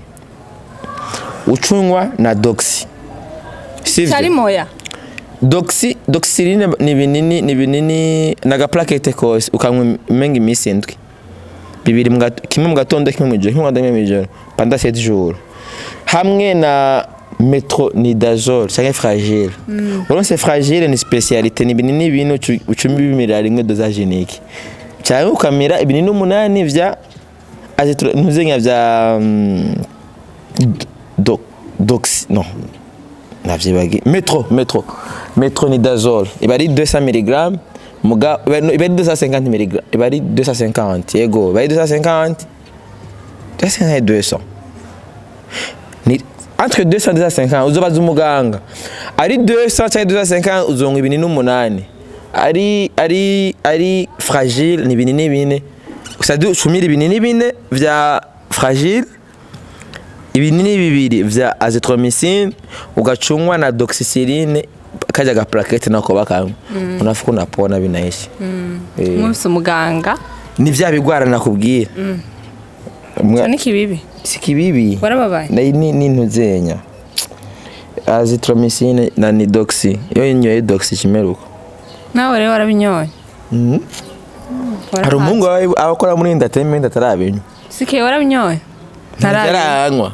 [SPEAKER 1] ucunywa na doxy
[SPEAKER 2] cyari
[SPEAKER 1] sivyo
[SPEAKER 2] moya
[SPEAKER 1] doxy doxyline ni ibinini ni ibinini na gaplakete kose ukanywa imenga iminsi indwi bibiri mu gato- kimwe mu gatondo kimwe mu ijoro kimwe mu gatondo kimwe mu ijoro pendant 7 jours hamwe na metronidazole cyangwa fragile uronse fragile ni specialité ni ibinini bine ucu- ucumi bimirira rimwe dosage unique cyangwa ukamira ibinini umunani vya azitro ntuzenya vya mm, do, dox non navyibagi metro metro metronidazole iba ari 200 mg muga iba no, iba ari 250 mg iba ari 250 yego iba ari 250 250 et 200 ni entre 200 et 250 uzobaza umuganga ari 200 cyangwa 250 uzonga ibinini umunani ari ari ari fragile ni ibinini bine usadi ucumira ibinini bine vya fragile ibinini bibiri vya azithromycin ugacunywa na doxycycline kaja gaplakete nako bakamwe unafuka unapona binaishi Eh,
[SPEAKER 2] mwese umuganga
[SPEAKER 1] ni vya bigwara nakubwira Mwa-
[SPEAKER 2] cyane kibibi
[SPEAKER 1] si kibibi
[SPEAKER 2] warababaye
[SPEAKER 1] na ni n'intuzenya azithromycin na nidoxy iyo inyoye doxy kimeruko
[SPEAKER 2] nawe rero warabinyoye
[SPEAKER 1] Mhm. hari umuhungu wawe abakora muri entertainment atarabinywa
[SPEAKER 2] sikiye warabinyoye ntarabi
[SPEAKER 1] ntaranywa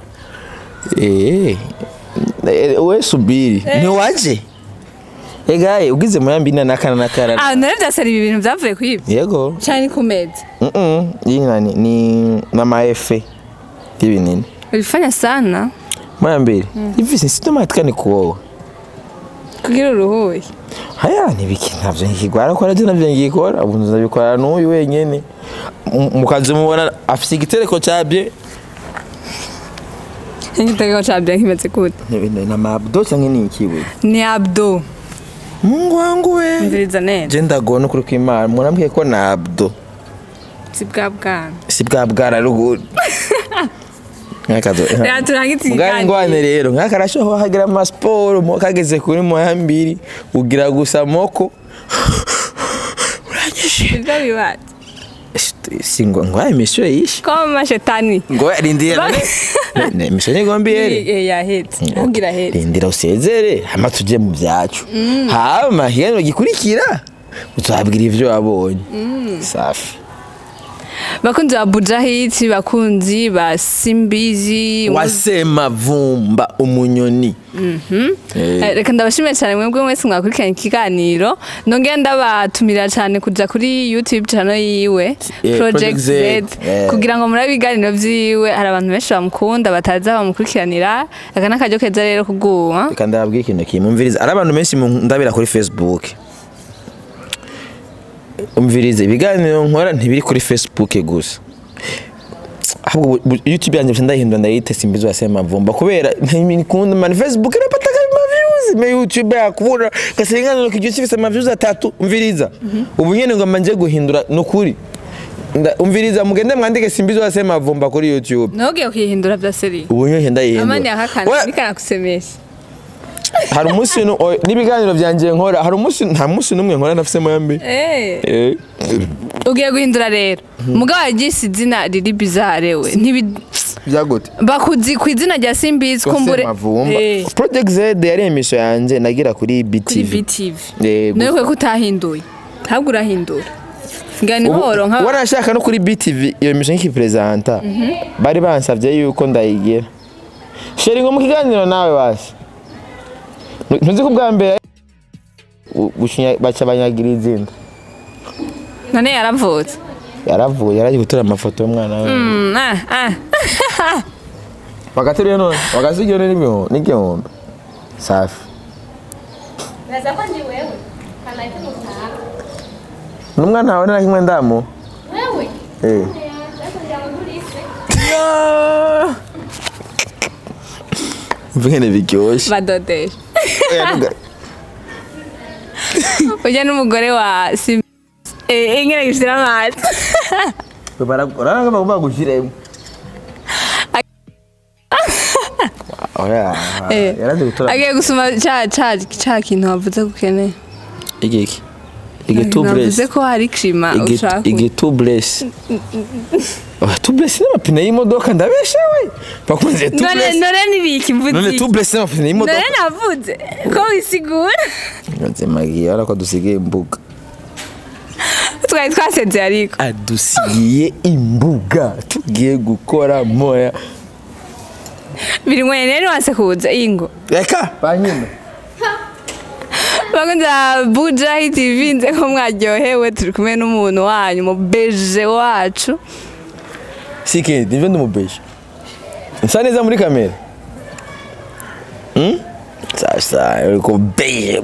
[SPEAKER 1] eh eh, we subiri ntiwaje egaye ugize muyambi na nakana nakara
[SPEAKER 2] ah nare byasari ibi bintu byavuye ku ibi
[SPEAKER 1] yego
[SPEAKER 2] cyane ku meza
[SPEAKER 1] mm iyi nani ni n'amaefe y'ibinini
[SPEAKER 2] ulifanya sana
[SPEAKER 1] muyambiri hivi sintomatika ni kuwowe
[SPEAKER 2] kugira uruhuye
[SPEAKER 1] haya nibiki ntabyo nkigwara ko nabyo nabyo ngikora ubu nzabikora n'uyu wenyene Mu- mukazi mubona afite igitereko cyabye
[SPEAKER 2] igitego cya bya kimeze gute
[SPEAKER 1] na mabdo cyangwa ni ikibuye
[SPEAKER 2] ni abdo
[SPEAKER 1] mungu wangu we
[SPEAKER 2] mviriza neza
[SPEAKER 1] je ndagona ukuri kw'imana murambwiye ko na abdo
[SPEAKER 2] si bwa bwana
[SPEAKER 1] si bwa bwara ruguru nkakazo
[SPEAKER 2] reka turangitse
[SPEAKER 1] mugari ngwane
[SPEAKER 2] ikiganiro
[SPEAKER 1] rero nkakarashoho hagira amasiporo mo kageze kuri moya mbiri ugira gusa moko uranyishe
[SPEAKER 2] ibyo bibaye
[SPEAKER 1] singo ngo emission yishe
[SPEAKER 2] ko amashetani
[SPEAKER 1] ngo rindira
[SPEAKER 2] Ba-
[SPEAKER 1] none ne emission igomba ihere
[SPEAKER 2] Eh, yahetse ugira ahetse
[SPEAKER 1] rindira usezere hama tuje mu byacu hama hino gikurikira uzabwira ivyo wabonye safi
[SPEAKER 2] bakunzi ba bujahiti bakunzi ba simbizi
[SPEAKER 1] wasema vumba umunyoni Eh.
[SPEAKER 2] Eh, reka ndabashimiye cyane mwebwe mwese mwakurikiranye ikiganiro nongera ndabatumira cyane kuja kuri youtube channel yiwe
[SPEAKER 1] Eh,
[SPEAKER 2] project
[SPEAKER 1] Project
[SPEAKER 2] z
[SPEAKER 1] Z, eh.
[SPEAKER 2] kugira ngo murabe ibiganiro vyiwe hari abantu benshi bamukunda bataza bamukurikiranira aka ni akaryo keza rero kuguha
[SPEAKER 1] reka ndababwira ikintu kimwe umviriza ari abantu benshi ndabira kuri facebook umvirize ibiganiro nkora ntibiri kuri facebook gusa ahubwo bu- bu- youtube yanjye bisa ndayihindura ndayite simbizi wasema mvumba kubera ntikunda mani facebook irapata ma views me youtube yakubura gasenganiro kijyo kifise ama views atatu umviriza ubu nyene ngomba nje guhindura nukuri Nda- umviriza mugende mwandike simbizi wasema mvumba kuri youtube
[SPEAKER 2] nogiye kuyihindura vya seri
[SPEAKER 1] ubu nyene ndayihindura
[SPEAKER 2] amani yakakana
[SPEAKER 1] We-
[SPEAKER 2] nikanakusemesha
[SPEAKER 1] hari umunsi nu- oya, n'ibiganiro byanjye nkora hari umunsi nta munsi n'umwe nkora nafisemo yombi
[SPEAKER 2] Eh,
[SPEAKER 1] Eh,
[SPEAKER 2] ugiye guhindura rero mugabo yagise izina riri bizarre we ntibi
[SPEAKER 1] byagute
[SPEAKER 2] bakuzi ku izina rya simbizi kumbure
[SPEAKER 1] mavumba
[SPEAKER 2] Eh,
[SPEAKER 1] project z yari emission yanjye nagira kuri
[SPEAKER 2] kuri
[SPEAKER 1] btv
[SPEAKER 2] btv
[SPEAKER 1] Yego.
[SPEAKER 2] nawe kwe ko utahinduye ntabwo urahindura ngani
[SPEAKER 1] Ubu-
[SPEAKER 2] horo nka
[SPEAKER 1] wanashaka no kuri btv iyo emission nkikipresenta bari bansabye yuko ndayigira sheri ngo mu kiganiro nawe basi Nu- ntuzi ko bwa mbere u- gucinya- baca banyagira izina
[SPEAKER 2] none yaravutse
[SPEAKER 1] yaravuye yaragiye gutora amafoto y'umwana we
[SPEAKER 2] Mm, ah, ah.
[SPEAKER 1] wagateruye none wagasigiye n'igihumbi n'igihumbi safi
[SPEAKER 3] Naza ko ndi wewe.
[SPEAKER 1] n'umwana wawe nta kimwe ndamu
[SPEAKER 3] Wewe?
[SPEAKER 1] eh Vingene biryoshye
[SPEAKER 2] badodesha
[SPEAKER 1] Oya, ntuga-
[SPEAKER 2] ujya n'umugore wa sim eh ingene gishira amazi
[SPEAKER 1] Bara- urabona ko bagomba gushyiremo oya
[SPEAKER 2] Eh.
[SPEAKER 1] yarazi gutora
[SPEAKER 2] agiye gusoma ca ca ca kintu wavuze ko ukeneye
[SPEAKER 1] igiki igitubless
[SPEAKER 2] navuze ko hari kirima ushaka
[SPEAKER 1] igitubless tubless n'amapine y'imodoka ndabesha we bakunze
[SPEAKER 2] none
[SPEAKER 1] tubless
[SPEAKER 2] none nibiki
[SPEAKER 1] none
[SPEAKER 2] mvuze
[SPEAKER 1] tubless n'amapine y'imodoka
[SPEAKER 2] none navuze ko wisigura
[SPEAKER 1] nzimagiye urabona ko dusigaye imbuga
[SPEAKER 2] twari twasezeye ariko
[SPEAKER 1] adusigiye imbuga tugiye gukora moya
[SPEAKER 2] biri mwenye rero wase kuza ingo
[SPEAKER 1] reka banyine
[SPEAKER 2] bakunze buja tv nze ko mwaryohewe turi kumwe n'umuntu wanyu mu beje wacu
[SPEAKER 1] sike nivyo ndumubeje nsa neza muri kamera Hmm? sasa uriko beje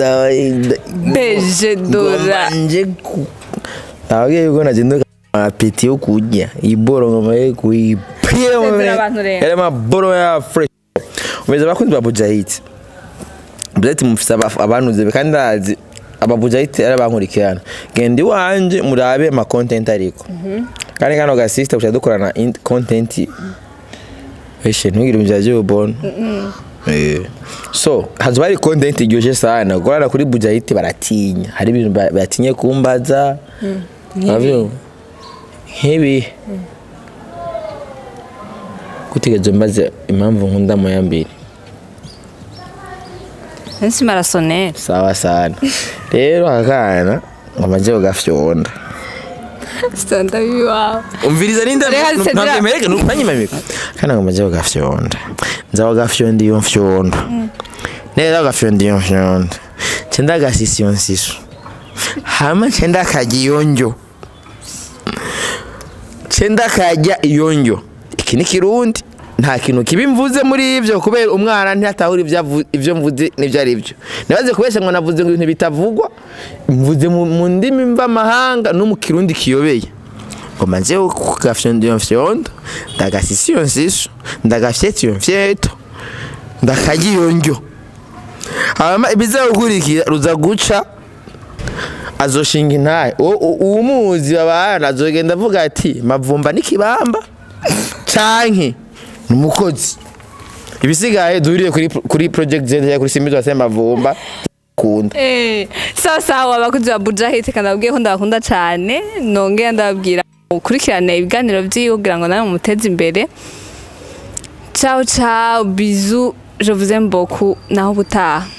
[SPEAKER 2] beje dora
[SPEAKER 1] nje nabwiye yuko nagenda apeti yo kurya iboro ngamaye
[SPEAKER 2] Sezera abantu rero.
[SPEAKER 1] yari amaboro ya fresh umeze abakunzi ba bujahiti bujahiti mufise aba- abanuze kandi ndazi ababujahiti ari abankurikirana genda iwanje murabe ama content ariko kandi kano ga sister guca dukorana in- content eshe ntugire ibintu by'ubona Eh. so hazoba hari content iryoshe sana gukorana kuri bujahiti baratinya hari ibintu ba- batinye kumbaza Uravyumva? nk'ibi gutigeze mbaze impamvu nkunda moya mbere
[SPEAKER 2] nsi marasoneri
[SPEAKER 1] sawa sana rero akana ngamaze kugafyonda
[SPEAKER 2] sitanda biwawe
[SPEAKER 1] umviriza ninda
[SPEAKER 2] Reka Cedra.
[SPEAKER 1] ntabwemereke ntanyimamika kana ngamaze kugafyonda nza kugafyonda iyo mfyondo neza kugafyonda iyo mfyondo cenda gasisi iyo nsiso hama cenda kajya iyo njyo cenda kajya iyo njyo iki ni kirundi nta kintu kibi mvuze muri ivyo kubera umwana ntatahura ivyo avu- ivyo mvuze n'ivyo ari byo nabaze kubesha ngo navuze ngo ibintu bitavugwa mvuze mu mu ndimi mvamahanga no mu kirundi kiyobeye ngo manze kugafyondo iyo mfyondo ndagasisi iyo nsiso ndagafyeta iyo mfyeto ndakarya iyo njyo hama ibizagukurikira ruza guca azoshinga intahe uwo- uwo- uwumuzi babana azogenda avuga ati mavumba n'ikibamba canke ni umukozi ibisigaye duhuriye kuri kuri project z cyangwa kuri simbi twase mavumba kunda
[SPEAKER 2] sawa sawa abakozi ba buja hiti kandi ababwiye ko ndabakunda cyane nongera ndababwira ukurikirane ibiganiro by'iwe kugira ngo nawe mumuteze imbere ciao ciao bizu je vous aime beaucoup naho ubutaha